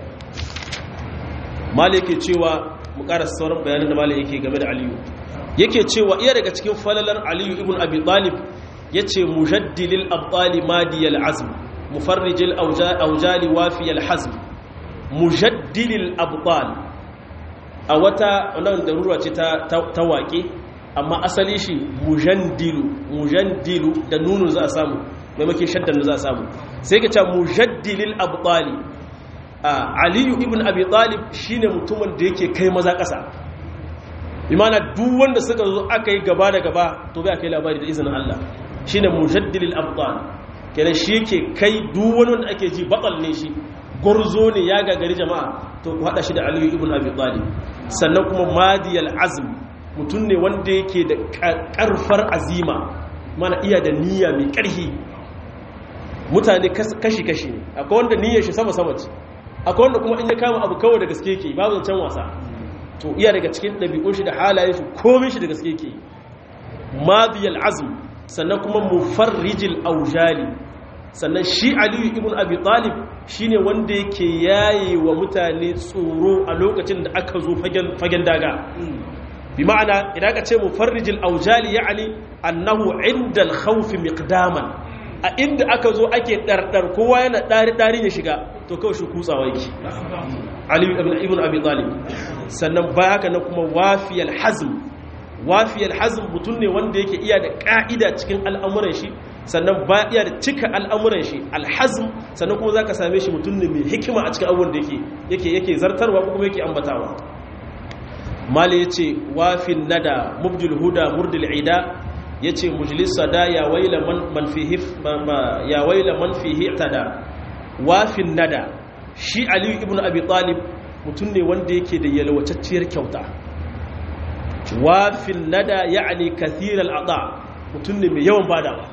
mali yake cewa mu ƙara sauran bayanin da mali yake game da aliyu yake cewa iya daga cikin fallalar aliyu ibn abi talib yace mujaddilil abtali madiyal azm mufarrijil aujali wafiyal hazm mujaddilil abtal a wata wannan darura ce ta ta waƙe amma asali shi mujandilu mujandilu da nunu za a samu maimakon shaddan za a samu sai ka ce mujaddilil abtali aliyu ibn abi talib shine mutumin da yake kai maza ƙasa imana duk wanda suka zo aka yi gaba da gaba to bai kai labari da izinin Allah shine mujaddilil abtal kenan shi yake kai duk wani wanda ake ji batsal ne shi gurzo ne ya gagari jama'a to ku hada shi da aliyu ibn abi talib sannan kuma madiyal azm mutum ne wanda yake da karfar azima mana iya da niyya mai karhi mutane kashi-kashi ne akwai wanda niyyar shi sama-sama ce akwai wanda kuma in ya kama abu kawai da gaske yake babu zancen wasa to iya daga cikin ɗabi'un shi da halayen shi komai shi da gaske yake madiyal azm sannan kuma mufarrijil aujali sannan shi aliyu ibn abi talib shine wanda yake yaye wa mutane tsoro a lokacin da aka zo fagen daga bi ma'ana idan ka ce mufarrijil aujali ya'ani annahu inda al-khawf miqdaman a inda aka zo ake dardar kowa yana dari dari ya shiga to kawai shi kutsawa yake aliyu ibn abi talib sannan baya haka na kuma wafiyal hazm wafiyal hazm mutum ne wanda yake iya da ka'ida cikin al'amuran shi sannan ba iya da cika al'amuran shi alhazm sannan kuma zaka same shi mutum ne mai hikima a cikin abubuwan da yake yake yake zartarwa ko kuma yake ambatawa mali yace wafin nada mubdil huda murdil ida yace mujlis sada ya waila man man fihi ya waila man fihi tada wafin nada shi ali ibn abi talib mutum ne wanda yake da yalwacacciyar kyauta wafin nada ya'ani kathiral ada mutum ne mai yawan badawa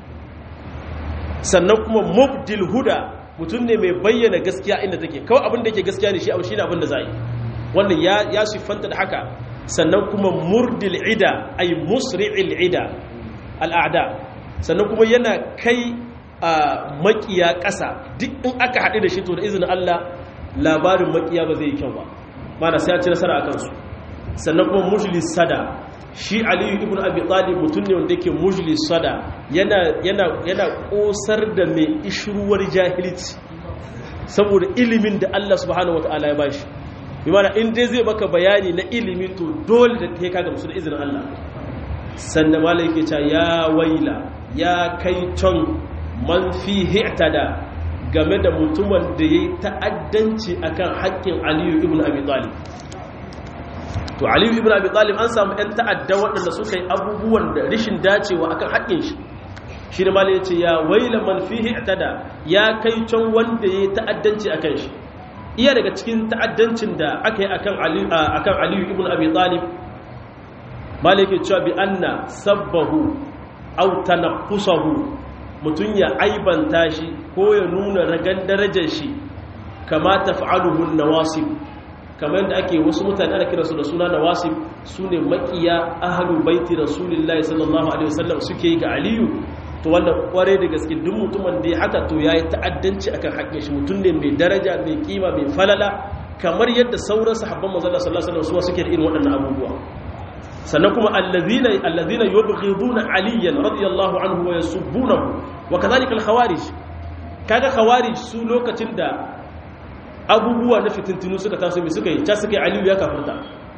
sannan kuma mubdil huda mutum ne mai bayyana gaskiya inda take kawai abin da yake gaskiya ne shi abu shine abin da za yi wannan ya ya siffanta da haka sannan kuma murdil ida ay musri'il ida al'ada sannan kuma yana kai a makiya ƙasa duk in aka haɗu da shi to da izinin Allah labarin makiya ba zai yi kyau ba mana sai ya ci nasara a kansu sannan kuma mujlis sada shi aliyu ibn abi talib mutum ne wanda yake mujlis sada yana yana yana kosar da mai ishruwar jahilci saboda ilimin da Allah subhanahu wataala ya bashi bi mana in dai zai baka bayani na ilimi to dole da kai kaga musu da izinin Allah sannan malai ke cewa ya waila ya kai ton man fi hi'tada game da mutumin da ya yi ta'addanci akan haƙƙin aliyu ibn abi talib to aliyu ibn abi talib an samu 'yan ta'adda waɗanda suka yi abubuwan da rishin dacewa akan haƙƙin shi shi da malai ya ce ya waila man fi hi'tada ya kai can wanda ya yi ta'addanci akan shi iya daga cikin ta'addancin da aka yi akan aliyu ibn abi talib malai ke cewa bi anna sabbahu aw tanaqqusahu mutum ya aibanta shi ko ya nuna ragan darajar shi kama taf'aluhu nawasib kamar yadda ake wasu mutane ana kiransu da suna nawasib sune makiya ahlul baiti rasulullahi sallallahu alaihi wasallam suke yi ga aliyu to wanda kware da gaske duk mutumin da ya haka to yayi ta'addanci akan haƙƙin shi mutum ne mai daraja mai kima mai falala kamar yadda sauran sahabban manzon sallallahu alaihi wasallam suke da irin waɗannan abubuwa sannan kuma allazina allazina yubghiduna aliyan radiyallahu anhu wa yasubbunahu wa kadhalika al-khawarij kaga khawarij su lokacin da abubuwa na fitintinu suka taso mai suka yi ta suka yi aliyu ya kafirta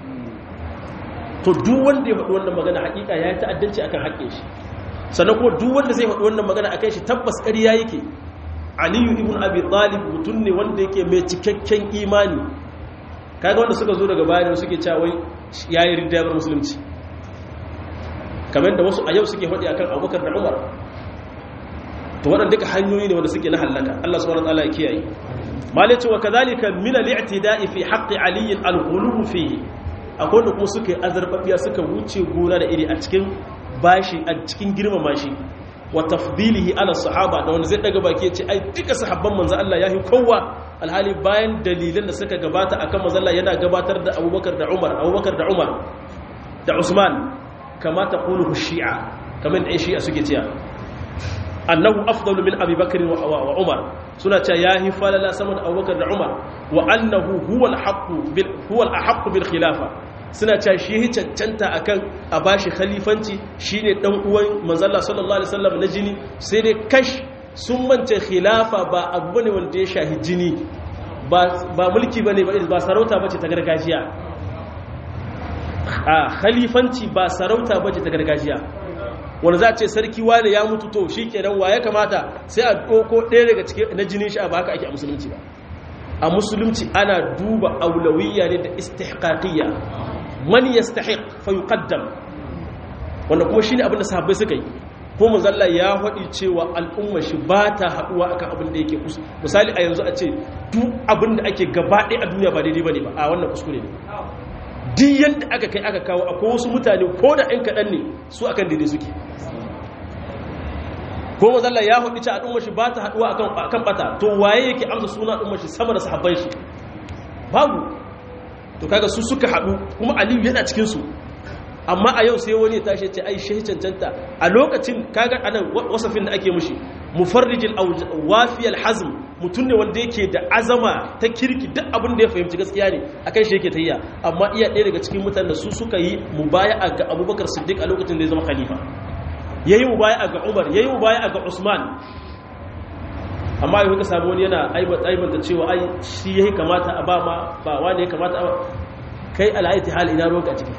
to duk wanda ya faɗi wannan magana hakika ya yi ta'addanci akan haƙƙin shi sannan kuma duk wanda zai faɗi wannan magana akan shi tabbas ƙarya yake aliyu ibn abi talib mutum ne wanda yake mai cikakken imani kaga wanda suka zo daga baya suke cewa wai yayi riddabar musulunci kamar da wasu a yau suke faɗi akan abubakar da umar to waɗanda duka hanyoyi ne wanda suke na hallaka Allah subhanahu wataala ya kiyaye mali ce wa kadhalika min al-i'tida'i fi haqqi ali al-ghuluw fihi akwai da kuma suka yi azarbabiya suka wuce gona da iri a cikin bashi a cikin girmama shi wa tafdilihi ala sahaba da wanda zai daga baki ya ce ai duka sahabban manzo Allah yahi kowa alhali bayan dalilan da suka gabata akan manzo Allah yana gabatar da Abubakar da Umar Abubakar da Umar da Usman kama taqulu shi'a kamar da shi'a suke cewa annahu afdalu min Abi Bakr wa Umar suna cewa yahi falala sama da Abubakar da Umar wa annahu huwa al-haqqu bil huwa al-haqqu bil khilafa suna cewa shi yi cancanta akan a bashi khalifanci shine dan uwan manzalla sallallahu alaihi wasallam na jini sai dai kash sun mance khilafa ba abu ne wanda ya shahi jini ba mulki bane ba sarauta bace ta gargajiya a khalifanci ba sarauta bace ta gargajiya wanda za a ce sarki wane ya mutu to shi kenan wa ya kamata sai a ɗauko ɗaya daga cikin na jinin shi a ba haka ake a musulunci ba a musulunci ana duba aulawiyya ne da istihqaqiyya man yastahiq fa yuqaddam wanda kuma shine abin da sahabbai suka yi ko manzalla ya faɗi cewa al'umma shi ba ta haɗuwa akan abin da yake kusa misali a yanzu a ce duk abin da ake gaba ɗaya a duniya ba daidai bane ba a wannan kuskure ne duk yadda aka kai aka kawo akwai wasu mutane ko da ɗan kaɗan ne su akan daidai suke ko mazalla ya hudu ci al'ummar shi ba ta haduwa akan bata to waye yake amsa suna al'ummar shi sama da sahabban shi babu to kaga su suka hadu kuma aliyu yana cikin su amma a yau sai wani ya tashi ce ai shehi cancanta a lokacin kaga anan wasafin da ake mushi mufarrijil wafiyal hazm mutum ne wanda yake da azama ta kirki duk abin da ya fahimci gaskiya ne akan shi yake tayya amma iya ɗaya daga cikin mutanen da su suka yi mubaya'a ga abubakar siddiq a lokacin da ya zama khalifa ya yi mubaya ga umar ya yi mubaya ga usman amma yi ka samu wani yana aibanta cewa ai shi ya yi kamata a ba ma ba wani ya kamata a kai al'aiti hali ina ruwanka a ciki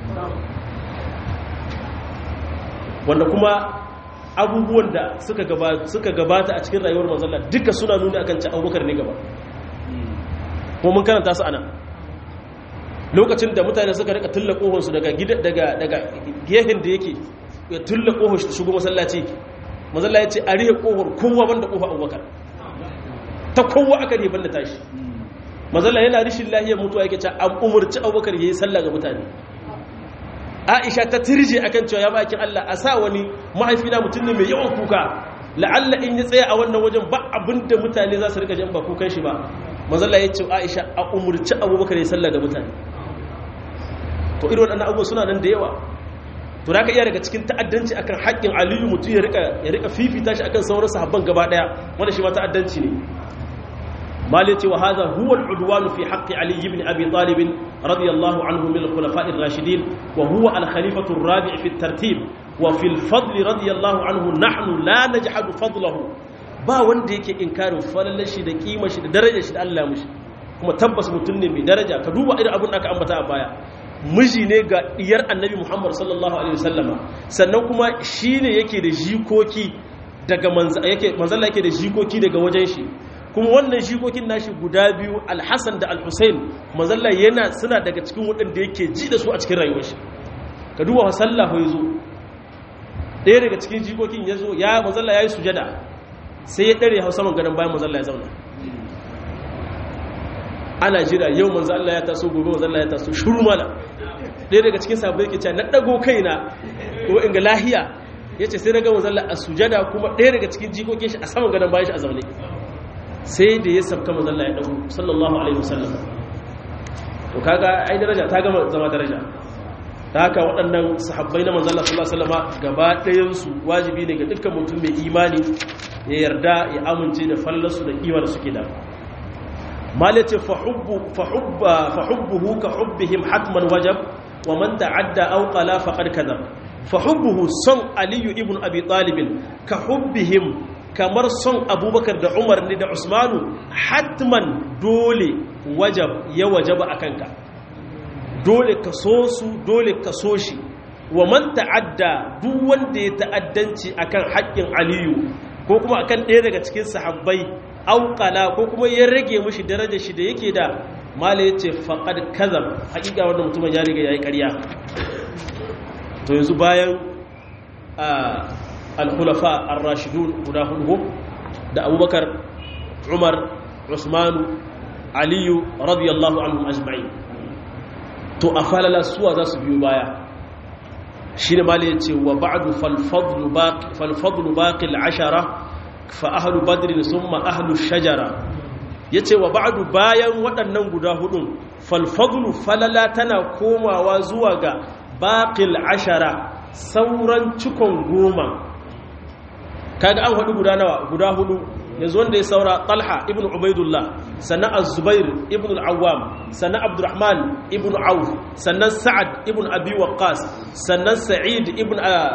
wanda kuma abubuwan da suka gabata a cikin rayuwar manzala duka suna nuni akan ci abubakar ne gaba kuma mun karanta su ana lokacin da mutane suka rika tulla kohonsu daga gefen da yake ya tulla kohon shi ta shigo masallaci mazalla ya ce a rihe kohon kowa banda kofa abubakar ta kowa aka rihe banda tashi mazalla yana rishin lahiyar mutuwa yake ce an umarci abubakar ya yi sallah ga mutane aisha ta tirje akan cewa ya bakin allah a sa wani mahaifina mutum ne mai yawan kuka la'alla in ya tsaya a wannan wajen ba abin da mutane za su rika jan ba kukan shi ba mazalla ya ce aisha a umarci abubakar ya sallah ga mutane to irin waɗannan abubuwa suna nan da yawa to da ka iya daga cikin ta'addanci akan haƙƙin aliyu mutum ya rika fifita shi akan sauran sahabban gaba ɗaya wanda shi ma ta'addanci ne malai ce wa hadha huwa al-udwan fi haqqi ali ibn abi talib radiyallahu anhu min al-khulafa' ar-rashidin wa huwa al-khalifatu ar-rabi' fi at-tartib wa fi al-fadl radiyallahu anhu nahnu la najhadu fadlahu ba wanda yake inkarin falalar shi da kima shi da darajar shi da Allah mushi kuma tabbas mutum ne mai daraja ka duba irin abin da aka ambata a baya miji ne ga diyar annabi muhammad sallallahu alaihi wasallama sannan kuma shi ne yake da jikoki daga manzala yake da jikoki daga wajen shi kuma wannan jikokin nashi guda biyu alhassan da alhussein manzala yana suna daga cikin waɗanda yake ji da su a cikin rayuwar shi ka duba wa sallah ya zo ɗaya daga cikin jikokin ya zo ya manzala ya yi sujada sai ya ɗare hausa man gadon bayan manzala ya zauna ana jira yau manzo Allah ya taso gobe manzo Allah ya taso shuru mala ɗaya daga cikin sahabbai yake cewa na dago kaina ko in ga lahiya yace sai daga manzo Allah a sujada kuma ɗaya daga cikin jikokin shi a saman gadon bayan shi a zaune sai da ya sabka manzo Allah ya dago sallallahu alaihi wasallam to kaga ai daraja ta gama zama daraja ta haka waɗannan sahabbai na manzo Allah sallallahu alaihi wasallam gaba ɗayan su wajibi ne ga dukkan mutum mai imani ya yarda ya amince da fallarsu da kimar suke da malace fahubbuhu ka hubbihim hatman wajab wa man ta'adda aw qala faqad kadhab fahubbuhu son aliyu ibn abi talib ka hubbihim kamar son abubakar da umar ne da usmanu hatman dole wajab ya wajaba akanka dole ka so su dole ka so shi wa man ta'adda duk wanda ya ta'addanci akan haƙƙin aliyu ko kuma akan ɗaya daga cikin sahabbai auƙala ko kuma ya rage mushi daraja shi da yake da mala ya ce faƙad kazam haƙiƙa wanda mutumin ya riga ya yi ƙarya to yanzu bayan al-khulafa ar-rashidun guda hudu da abubakar umar usmanu aliyu radiyallahu anhum ajma'in to a falala suwa za su biyo baya shi ne mala ya ce wa ba'du falfadlu baƙi al-ashara fa ahlu badrin summa ahlu shajara yace wa ba'du bayan waɗannan guda hudun falfadlu falala tana komawa zuwa ga baqil ashara sauran cikon goma kaga an hudu guda nawa guda hudu yanzu wanda ya saura talha ibn ubaidullah sannan az-zubair ibn al-awwam sannan abdurrahman ibn auf sannan sa'ad ibn abi waqqas sannan sa'id ibn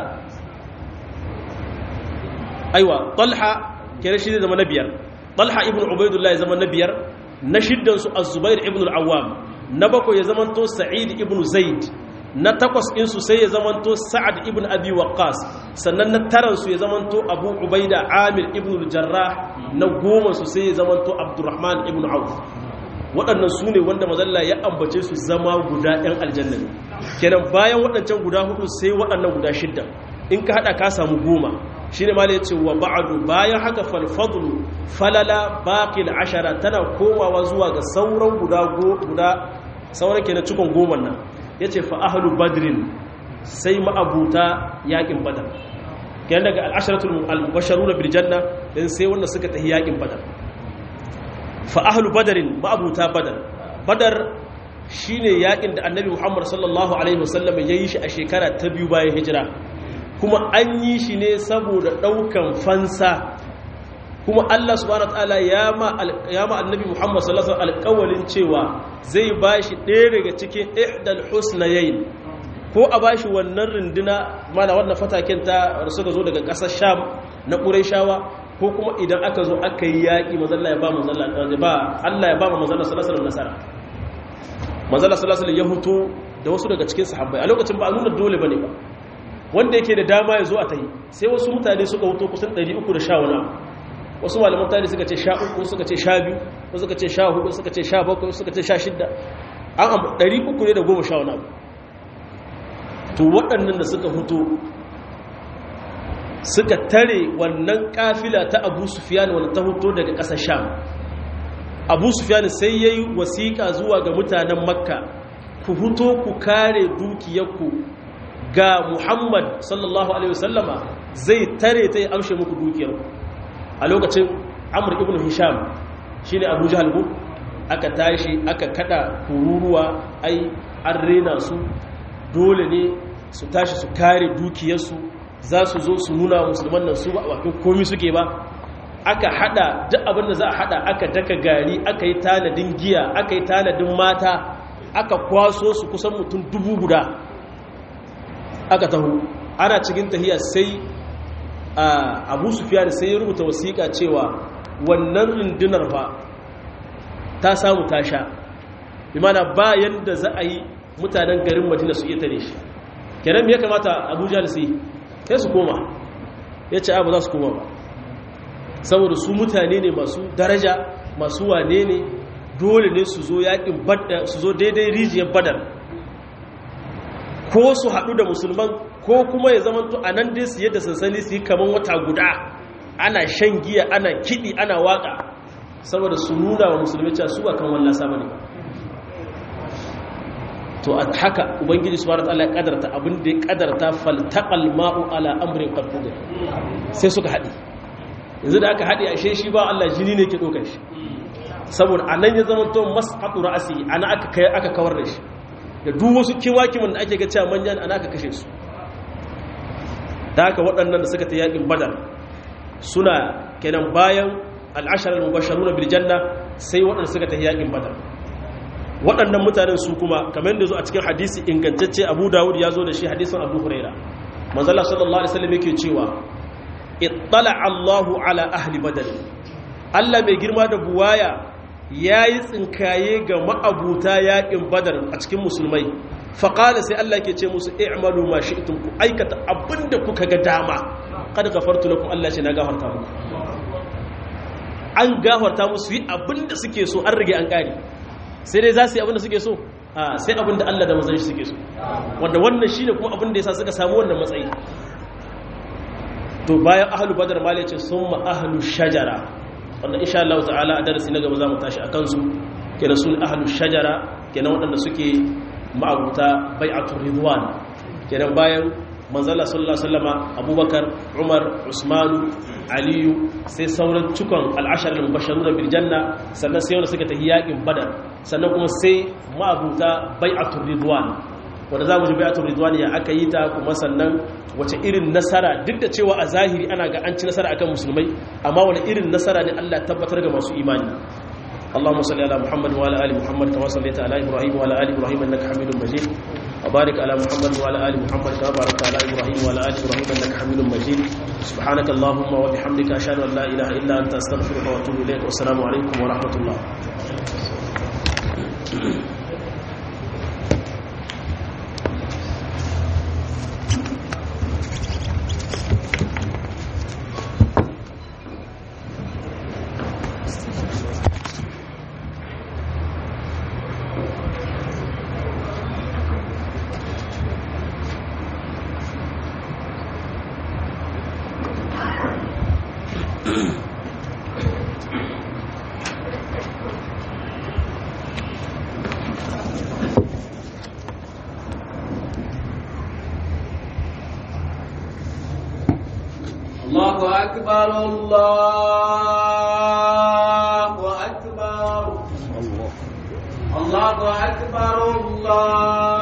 aiwa talha kere shi zai zama na biyar talha ibn ubaidullah ya zama na biyar na shiddan su az-zubair ibn al-awwam na bakwai ya zamanto sa'id ibn zaid na takwas din su sai ya zamanto sa'ad ibn abi waqqas sannan na taran su ya zamanto abu ubaida amir ibn al-jarrah na goma su sai ya zamanto abdurrahman ibn auf waɗannan su ne wanda mazalla ya ambace su zama guda ɗan aljanna ne kenan bayan waɗancan guda hudu sai waɗannan guda shidda in ka haɗa ka samu goma shi ne mala ya ce wa ba'adu bayan haka falfadlu falala baƙil ashara tana komawa zuwa ga sauran guda guda sauran ke na cikon goma nan ya ce fa'ahalu badrin sai ma'abuta yaƙin badar kyan daga al'asharatul al-basharu na birjanna ɗin sai wanda suka tafi yaƙin badar fa'ahalu badarin ma'abuta badar badar shi ne yaƙin da annabi muhammad sallallahu alaihi wasallam ya yi shi a shekara ta biyu bayan hijira kuma an yi shi ne saboda ɗaukan fansa kuma Allah subhanahu wataala ya ma annabi Muhammad sallallahu alaihi alƙawalin cewa zai bashi ɗaya daga cikin ihdal husnayayn ko a bashi wannan runduna mana wannan fataken ta suka zo daga ƙasar Sham na Qurayshawa ko kuma idan aka zo aka yi yaƙi mazalla ya ba mazalla ba Allah ya ba ma mazalla sallallahu alaihi nasara mazalla sallallahu alaihi ya huto da wasu daga cikin sahabbai a lokacin ba a nuna dole bane ba wanda yake da dama ya zo a tahi sai wasu mutane suka wuto kusan 310 wani wasu malaman tarihi suka ce sha uku suka ce sha biyu wasu suka ce sha hudu suka ce sha bakwai suka ce sha shidda an abu 300 ne da goma sha wani abu to waɗannan da suka huto suka tare wannan kafila ta abu sufiyan wanda ta huto daga ƙasar sham abu sufiyan sai ya yi wasiƙa zuwa ga mutanen makka ku huto ku kare dukiyarku ga Muhammad sallallahu Alaihi wasallama zai tare ta yi amshe muku dukiyar a lokacin Amr ibn Hisham shi ne Abu Jahal aka tashi aka kada kururuwa ai an rena su dole ne su tashi su kare dukiyarsu za su zo su nuna musulman nan su ba a bakin komi suke ba aka hada duk abinda za a hada aka daka gari aka yi tanadin giya aka yi tanadin mata aka kwaso su kusan mutum dubu guda aka taho ana cikin tahiya sai abu sufiyan sai ya rubuta wasiƙa cewa wannan rundunar fa ta samu ta sha imana ba yadda za a yi mutanen garin madina su iya tare shi kenan me ya kamata abuja da su yi sai su koma ya ce abu za su koma ba saboda su mutane ne masu daraja masu wane ne dole ne su zo yakin su zo daidai rijiyar badar ko su haɗu da musulman ko kuma ya zama to a nan dai su yadda sansani su yi kamar wata guda ana shan giya ana kiɗi ana waƙa saboda su nuna wa musulmi cewa su ba kan wallasa ba ne to a haka ubangiji su ta'ala ya kadarta abin da ya kadarta faltaqal ma'u ala amrin qad sai suka haɗe yanzu da aka haɗe ashe shi ba Allah jini ne ke ɗaukar shi saboda anan ya zama to masqatu ra'si ana aka kai aka kawar da shi da duk wasu kiwakimin da ake ga cewa manyan ana aka kashe su da haka waɗannan da suka ta yaƙin badar suna kenan bayan al'ashar al-mubasharuna bil janna sai waɗanda suka ta yaƙin badar waɗannan mutanen su kuma kamar yadda zo a cikin hadisi ingantacce abu dawud ya zo da shi hadisin abu huraira manzala sallallahu alaihi wasallam yake cewa ittala allahu ala ahli badar allah mai girma da buwaya ya yi tsinkaye ga ma'abuta yaƙin badar a cikin musulmai faƙala sai allah ke ce musu i'malu ma shi'tum ku aikata abinda kuka ga dama kada gafartu lakum allah ce na gafarta muku an gafarta musu yi abinda suke so an rage an ƙari sai dai za su yi abinda suke so sai abinda Allah da mazan shi suke so wanda wannan shi ne kuma abinda ya sa suka samu wannan matsayi to bayan ahalu badar ma ce sun ma ahalu shajara wanda insha Allah ta'ala a darasi na gaba za mu tashi a kansu kenan sun ahalu shajara kenan waɗanda suke ma'abuta bai'atul ridwan kenan bayan manzala sallallahu alaihi wasallama abubakar umar usmanu aliyu sai sauran cikon al'ashar al-mubashshiruna bil janna sannan sai wanda suka tafi yakin badar sannan kuma sai ma'abuta bai'atul ridwan wanda zamu ji bai'atul ridwan ya aka yi ta kuma sannan wace irin nasara duk da cewa a zahiri ana ga an ci nasara akan musulmai amma wani irin nasara ne Allah tabbatar ga masu imani اللهم صل على محمد وعلى ال محمد كما صليت على ابراهيم وعلى ال ابراهيم انك حميد مجيد وبارك على محمد وعلى ال محمد كما باركت على ابراهيم وعلى ال ابراهيم انك حميد مجيد سبحانك اللهم وبحمدك اشهد ان لا اله الا انت استغفرك واتوب اليك والسلام عليكم ورحمه الله الله أكبر الله أكبر الله أكبر الله